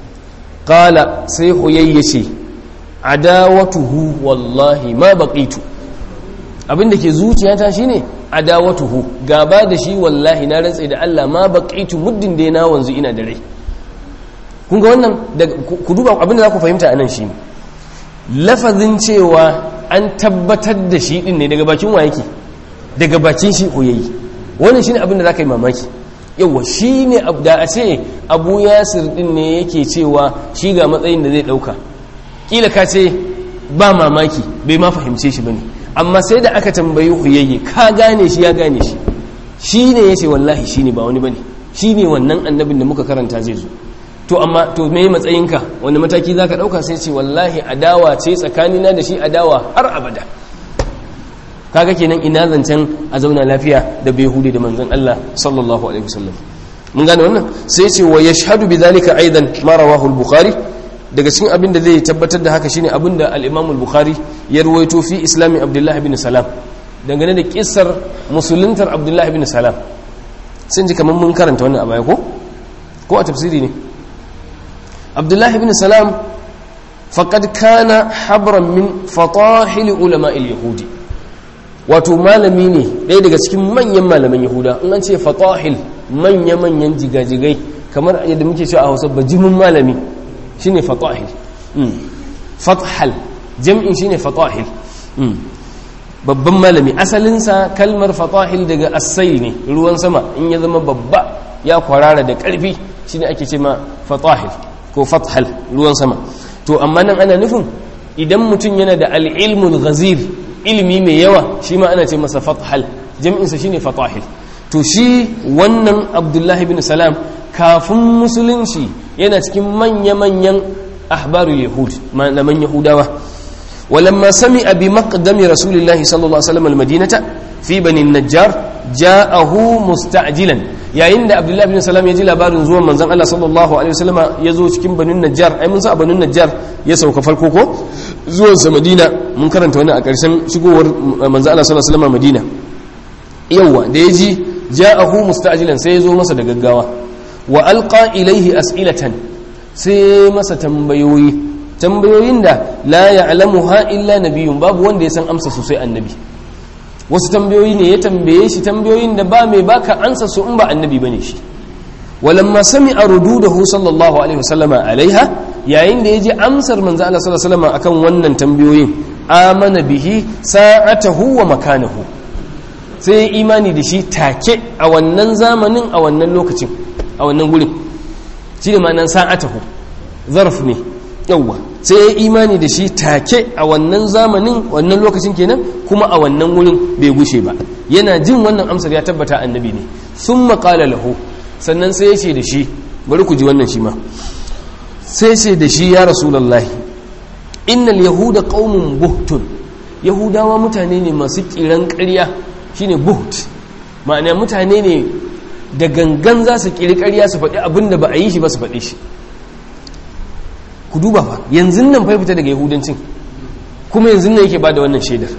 qala sai huyai yace adawatuhu wallahi ma baqitu abinda ke zuciyata shine adawatuhu gaba da shi wallahi na rantsa da Allah ma baqitu muddin da na wanzu ina da rai kun ga wannan ku duba abinda za ku fahimta anan shi lafazin cewa an tabbatar da shi din ne daga bakin wa yake daga bakin shi huyayi wannan shine abinda za ka yi mamaki yawa shi ne da a ce abu yasir din ne yake cewa shi ga matsayin da zai dauka kila ka ce ba mamaki bai ma fahimce shi bane amma sai da aka tambayi huyayye ka gane shi ya gane shi shi ne ya ce wallahi shi ne ba wani bane shi ne wannan annabin da muka karanta zai zo to amma to me matsayinka wani mataki za ka dauka sai ce wallahi adawa ce tsakanina da shi adawa har abada kaga kenan ina zancen a zauna lafiya da bai hude da manzon Allah sallallahu alaihi wasallam mun gane wannan sai ce wa yashhadu bidhalika aidan ma rawahu al-bukhari daga cikin abin da zai tabbatar da haka shine abin da al-imam al-bukhari ya ruwaito fi islami abdullah ibn salam dangane da kissar musuluntar abdullah ibn salam sun ji kamar mun karanta wannan a baya ko ko a tafsiri ne abdullah ibn salam faqad kana habran min fatahil ulama al-yahudi wato malami ne ɗaya daga cikin manyan malaman yahuda in an ce fatahil manya-manyan jigajigai kamar yadda muke cewa a hausa bajimin malami shine fatahil fathal jam'in shine fatahil babban malami asalinsa kalmar fatahil daga asai ne ruwan sama in ya zama babba ya kwarara da ƙarfi shine ake ce ma fatahil ko fathal ruwan sama to amma nan ana nufin idan mutum yana da al'ilmul ghazir ilimi mai yawa shi ma ana ce masa fathal jam'insa shine fatahil to shi wannan abdullahi bin salam kafin musulunci yana cikin manya-manyan ahbarul yahud malaman yahudawa walamma sami'a bi maqdami rasulillahi sallallahu alaihi wasallam almadinata fi bani najjar ja'ahu musta'jilan yayin da abdullahi bin salam ya ji labarin zuwan manzon Allah sallallahu alaihi wasallama ya zo cikin banin najjar ai mun sa banin najjar ya sauka farko ko zuwan sa madina mun karanta wannan a ƙarshen shigowar manzon Allah sallallahu alaihi wasallama madina yawa da ya ji ja'ahu musta'jilan sai ya zo masa da gaggawa wa alqa ilaihi as'ilatan sai masa tambayoyi tambayoyin da la ya'lamuha illa nabiyyun babu wanda ya san amsa su sai annabi wasu tambayoyi ne ya tambaye shi tambayoyin da ba mai baka ansa su in ba annabi bane shi walamma sami'a rududahu sallallahu alaihi wasallama alaiha yayin da yaji amsar manzo Allah sallallahu alaihi wasallama akan wannan tambayoyin amana bihi sa'atahu wa makanahu sai imani da shi take a wannan zamanin a wannan lokacin a wannan gurin shi ne ma'anan sa'atahu zarf ne yawwa sai ya imani da shi take a wannan zamanin wannan lokacin kenan kuma a wannan wurin bai gushe ba yana jin wannan amsar ya tabbata annabi ne sun maƙala lahu sannan sai ya ce da shi bari ku ji wannan shi ma sai ce da shi ya rasulallahi innal yahuda qaumun buhtun yahudawa mutane ne masu kiran ƙarya shine buht ma'ana mutane ne da gangan za su kiri ƙarya su faɗi abin da ba a yi shi ba su faɗi shi ku duba fa yanzu nan fai fita daga yahudancin kuma yanzu nan yake ba da wannan shaidar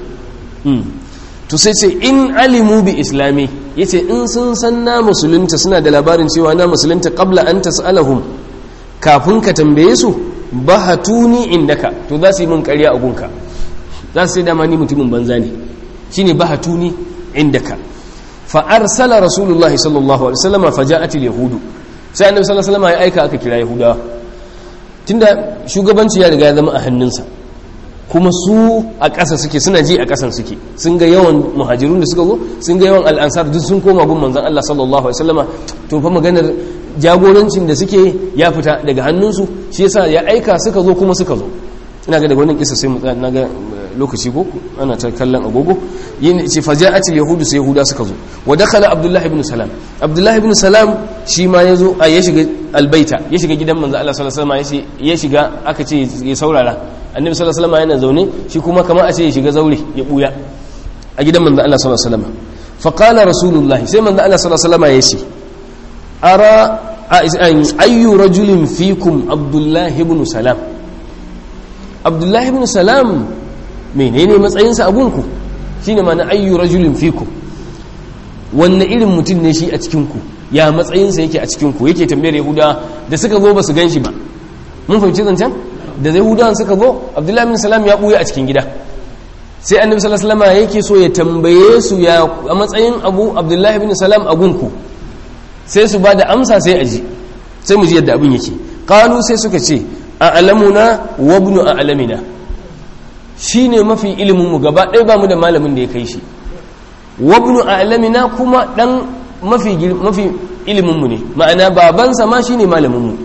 to sai ce in alimu bi islami yace in sun san na musulunta suna da labarin cewa na musulunta qabla an tas'alahum kafin ka tambaye su bahatuni indaka to za su yi min ƙarya a gunka za su sai dama ni mutumin banza ne shine bahatuni indaka fa arsala rasulullahi sallallahu alaihi wasallam fa ja'at al-yahudu sai annabi sallallahu alaihi wasallam ya aika aka kira yahudawa tunda shugabanci ya riga ya zama a hannunsa kuma su a ƙasa suke suna ji a ƙasan suke sun ga yawan muhajirun da suka zo sun ga yawan al'ansar duk sun koma gun manzon Allah sallallahu alaihi wasallama to fa maganar jagorancin da suke ya fita daga hannunsu shi yasa ya aika suka zo kuma suka zo ina ga daga wannan kisa sai mu na ga lokaci ko ana ta kallon agogo yin ce faja'atil yahudu sai yahuda suka zo wa dakhala abdullahi ibn salam abdullahi ibn salam shi ma yazo a ya shiga albaita ya shiga gidan manzo Allah sallallahu alaihi wasallam ya shiga aka ce ya saurara annabi sallallahu alaihi wasallam yana zaune shi kuma kamar a ce ya shiga zaure ya buya a gidan manzo Allah sallallahu alaihi wasallam fa qala rasulullahi sai manzo Allah sallallahu alaihi wasallam ya ce ara ayyu rajulin fikum abdullahi ibn salam abdullahi ibn salam menene matsayinsa a gunku shine ma'ana ayyu rajulin fikum wanne irin mutum ne shi a cikinku ya matsayinsa yake a cikinku yake tambayar yahuda da suka zo ba su gan shi ba mun fahimci zancen da yahudawan suka zo abdullahi bin salam ya buya a cikin gida sai annabi sallallahu alaihi wasallam yake so ya tambaye su ya a matsayin abu abdullahi bin salam a gunku sai su ba da amsa sai a ji sai mu ji yadda abin yake qalu sai suka ce a'lamuna wa ibnu a'lamina shine mafi ilimin mu gaba ɗaya ba mu da malamin da ya kai shi wa ibnu a'lamina kuma dan mafi mafi ilimin mu ne ma'ana babansa ma shine malamin mu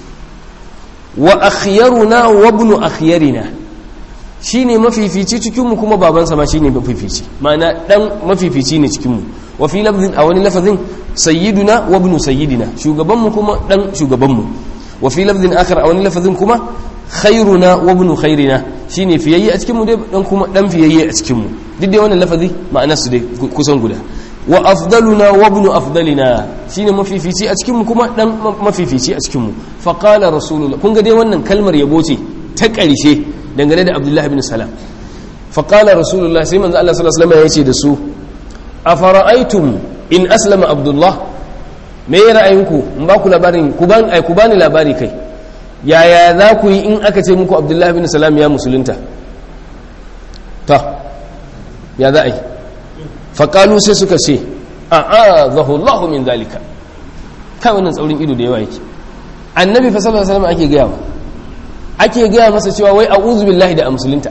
wa akhyaruna wa ibnu akhyarina shine mafifici cikin mu kuma babansa ma shine mafifici ma'ana dan mafifici ne cikin mu wa fi lafzin a wani lafazin sayyiduna wa ibnu sayyidina shugaban mu kuma dan shugaban mu wa fi lafzin akhar a wani lafazin kuma khairuna wa ibnu khairina shine fiyayye a cikin mu dai dan kuma dan fiyayye a cikin mu duk dai wannan lafazi ma'anar su dai kusan guda wa afdaluna wa ibnu afdalina shine mafifici a cikin mu kuma dan mafifici a cikin mu fa qala rasulullah kun ga dai wannan kalmar yabo ce ta ƙarshe dangane da abdullahi ibn salam fa qala rasulullah sai manzo Allah sallallahu alaihi wasallam ya ce da su afara'aytum in aslama abdullah me ya ra'ayinku in ba ku labarin ku ban ai ku bani labari kai yaya za ku yi in aka ce muku abdullahi ibn salam ya musulunta ta ya za a yi faƙalu sai suka ce a a zahullahu min zalika kai wannan tsaurin ido da yawa yake annabi fa sallallahu alaihi wasallam ake gaya wa ake gaya masa cewa wai a'udhu billahi da musulunta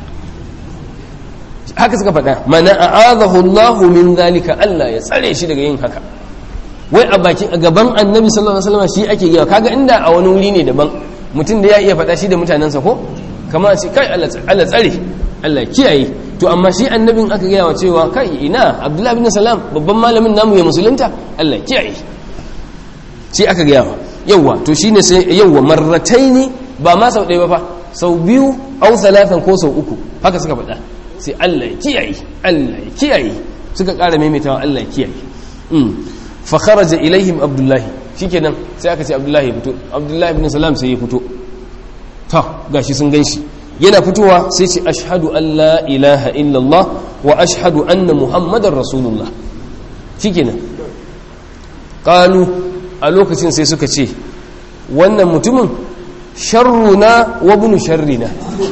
haka suka faɗa mana a'adahu Allahu min zalika Allah ya tsare shi daga yin haka wai a bakin a gaban annabi sallallahu alaihi wasallam shi ake gaya kaga inda a wani wuri ne daban mutum da ya iya faɗa shi da mutanensa ko kamar ce kai Allah tsare Allah kiyaye to amma shi annabin aka gaya wa cewa kai ina abdullahi bin salam babban malamin namu ya musulunta Allah kiyaye shi aka gaya wa yawa to shine sai yawa marrataini ba ma sau ɗaya ba fa sau biyu au salatan ko sau uku haka suka faɗa sai Allah kiyaye Allah kiyaye suka ƙara maimaitawa Allah kiyaye fa kharaja ilaihim abdullahi shikenan sai aka ce abdullahi ya fito abdullahi ibn salam sai ya fito ta gashi sun ganshi yana fitowa sai ce ashhadu an la ilaha illallah wa ashhadu anna muhammadar rasulullah shikenan qalu a lokacin sai suka ce wannan mutumin sharruna wa bunu sharrina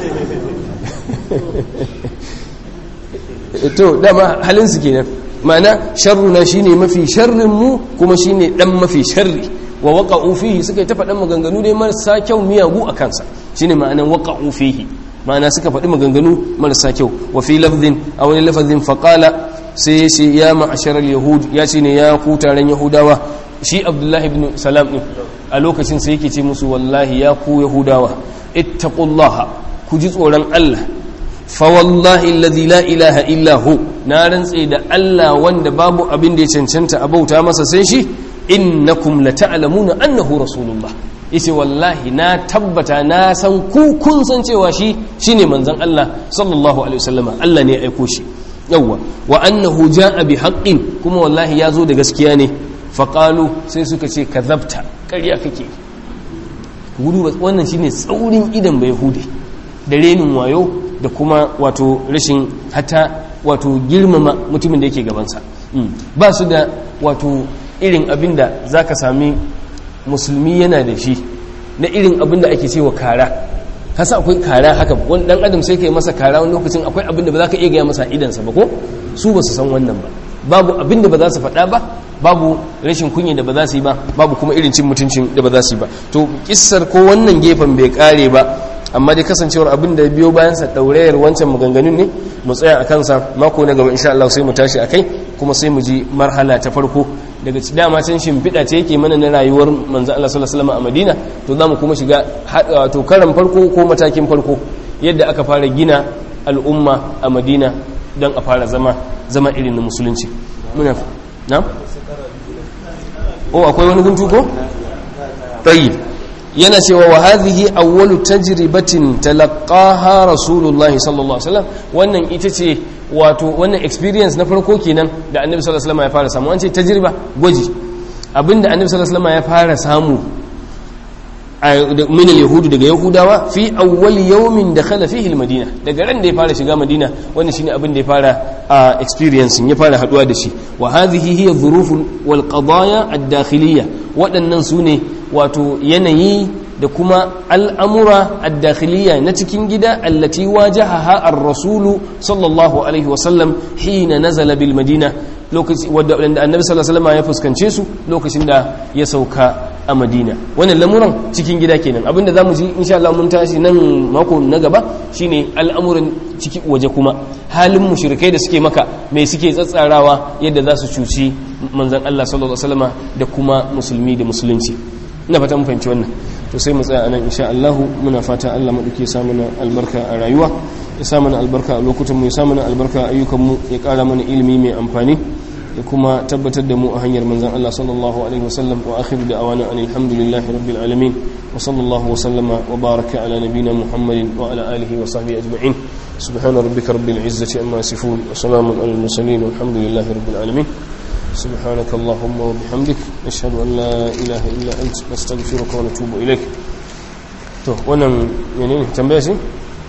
to dama halinsu kenan ma'ana sharruna shine mafi sharrin mu kuma shine dan mafi sharri wa waqa'u fihi suka yi ta faɗan maganganu dai marasa kyau miyagu a kansa shine ma'anan waqa'u fihi ma'ana suka faɗi maganganu marasa kyau wa fi lafzin a wani lafazin faqala sai ya ce ya ma'asharar yahud ya ce ne ya ku taron yahudawa shi abdullahi ibn salam din a lokacin sai yake ce musu wallahi ya ku yahudawa ittaqullaha ku ji tsoron Allah fa wallahi alladhi la ilaha illa hu na rantse da Allah wanda babu abin da ya cancanta a bauta masa sai shi innakum lata'lamuna annahu rasulullah yace wallahi na tabbata na san ku kun san cewa shi shine manzon Allah sallallahu alaihi wasallama Allah ne ya aiko shi yawwa wa annahu jaa bi haqqin kuma wallahi ya zo da gaskiya ne faƙalu sai suka ce ka zabta ƙarya kake gudu wannan shine tsaurin idan bai hude da renin wayo da kuma wato rashin hata wato girmama mutumin da yake gabansa ba su da wato irin abin da za ka sami musulmi yana da shi na irin abin da ake cewa kara hasa akwai kara haka wani dan adam sai ka yi masa kara wani lokacin akwai abin da ba za ka iya gaya masa idansa ba ko su ba su san wannan ba babu abin da ba za su faɗa ba babu rashin kunya da ba za su yi ba babu kuma irin cin mutuncin da ba za su yi ba to kissar ko wannan gefen bai kare ba amma dai kasancewar abin da biyo bayansa ɗaurayar wancan maganganun ne mu tsaya a kansa mako na gaba insha Allah sai mu tashi akai kuma sai mu ji marhala ta farko daga ci dama can shimfiɗa ce yake mana na rayuwar manzo Allah sallallahu alaihi wasallam a Madina to za mu kuma shiga to karan farko ko matakin farko yadda aka fara gina al'umma a Madina don a fara zama zama irin na musulunci muna na o akwai wani guntu ko tayyib yana cewa wa hadhihi awwalu tajribatin talaqaha rasulullah sallallahu alaihi wasallam wannan ita ce wato wannan experience na farko kenan da annabi sallallahu alaihi wasallam ya fara samu an ce tajriba gwaji abinda annabi sallallahu alaihi wasallam ya fara samu min al-yahudu daga yahudawa fi awwal yawmin dakhala fihi al-madina daga ran da ya fara shiga madina wannan shine abin da ya fara experience ya fara haduwa da shi wa hadhihi hiya dhuruf wal qadaya ad-dakhiliyya waɗannan sune wato yanayi da kuma al'amura ad-dakhiliyya na cikin gida allati wajahaha ar-rasulu sallallahu alaihi wa sallam hina nazala bil madina lokacin wanda annabi sallallahu alaihi wasallam ya fuskance su lokacin da ya sauka a madina wannan lamuran cikin gida kenan abinda zamu ji insha Allah mun tashi nan mako na gaba shine al'amuran ciki waje kuma halin mushrikai da suke maka mai suke tsatsarawa yadda za su cuci manzon Allah sallallahu alaihi wasallam da kuma musulmi da musulunci ina fata mun fahimci wannan to sai mu tsaya anan insha Allah muna fata Allah madauke ya sa mana albarka a rayuwa ya sa mana albarka a lokutan mu ya sa mana albarka a ayyukan mu ya kara mana ilimi mai amfani ya kuma tabbatar da mu a hanyar manzan Allah sallallahu alaihi wasallam wa akhiru da'awana an alhamdulillahi rabbil alamin wa sallallahu wa sallama wa baraka ala nabina muhammadin wa ala alihi wa sahbihi ajma'in subhana rabbika rabbil izzati amma yasifun wa salamun alal mursalin walhamdulillahi rabbil alamin سبحانك اللهم وبحمدك نشهد أن لا إله إلا أنت نستغفرك ونتوب إليك to wannan menene tambaya shi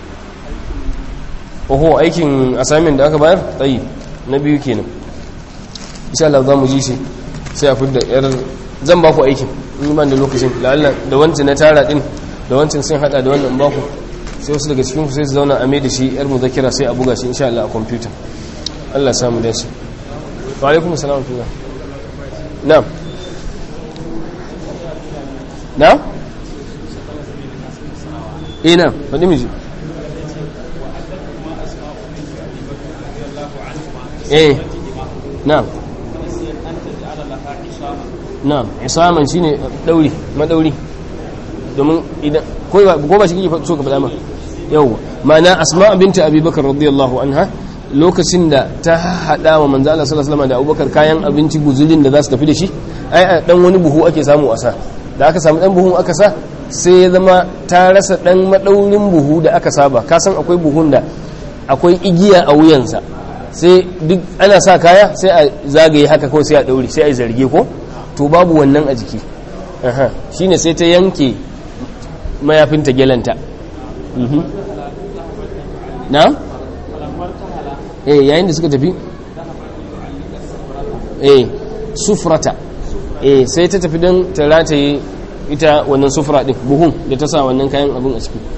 oho aikin assignment da aka bayar tsayi na biyu kenan insha Allah za mu ji shi sai a fidda yar zan ba ku aikin in ban da lokacin la'alla da wancan na tara din da wancan sun hada da wannan ba ku sai wasu daga cikin ku sai su zauna a mai da shi yar muzakira sai a buga shi insha Allah a computer Allah ya samu dace wa alaikum assalam wa na'am na eh na faɗi miji eh na'am na'am isaman shine dauri madauri domin idan ko ba shi kike so ka faɗa ma yawa ma'ana asma binta abubakar radiyallahu anha lokacin da ta hada wa manzo Allah sallallahu alaihi wasallam da abubakar kayan abinci guzurin da za su tafi da shi ai dan wani buhu ake samu a sa da aka samu dan buhun aka sa sai ya zama ta rasa dan madaurin buhu da aka saba ka san akwai buhun da akwai igiya a wuyansa sai duk ana sa kaya sai a zagaye haka kawai sai a ɗaure sai a zarge ko to babu wannan a jiki aha shine sai ta yanke mayafinta gelanta mhm na eh yayin da suka tafi eh sufrata eh sai ta tafi don ta rataye ita wannan sufra din buhun da ta sa wannan kayan abin a ciki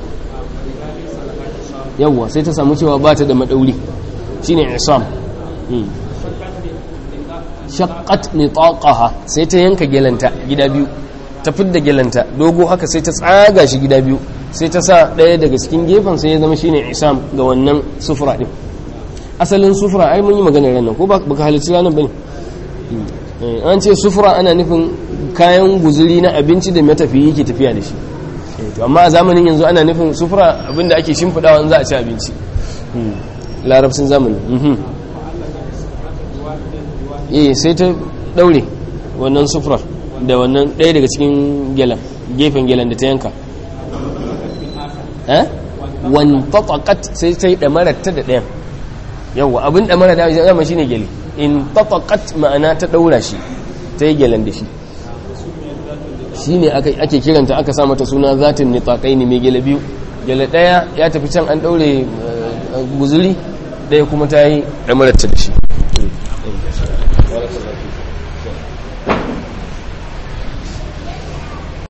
yawwa sai ta samu cewa ba ta da madauri shine isam shaqqat nitaqaha sai ta yanka gelanta gida biyu ta fidda gelanta dogo haka sai ta tsaga shi gida biyu sai ta sa ɗaya daga cikin gefen sai ya zama shine isam ga wannan sufra din asalin sufra ai mun yi magana ranar ko baka halicci ranar bane an ce sufra ana nufin kayan guzuri na abinci da matafiyi yake tafiya da shi to amma a zamanin yanzu ana nufin sufra abinda ake shimfidawa za a ci abinci larabcin zamani eh sai ta daure wannan sufrar da wannan ɗaya daga cikin gelan gefen gelan da ta yanka eh wan tataqat sai ta yi damarar ta da ɗayan yawa abin damara da zama shine gele in tataqat ma'ana ta daura shi ta yi gelan da shi shine ake kiranta aka sa mata suna zatin nitaqaini mai gele biyu gele ɗaya ya tafi can an daure guzuri ɗaya kuma ta yi damarar ta da shi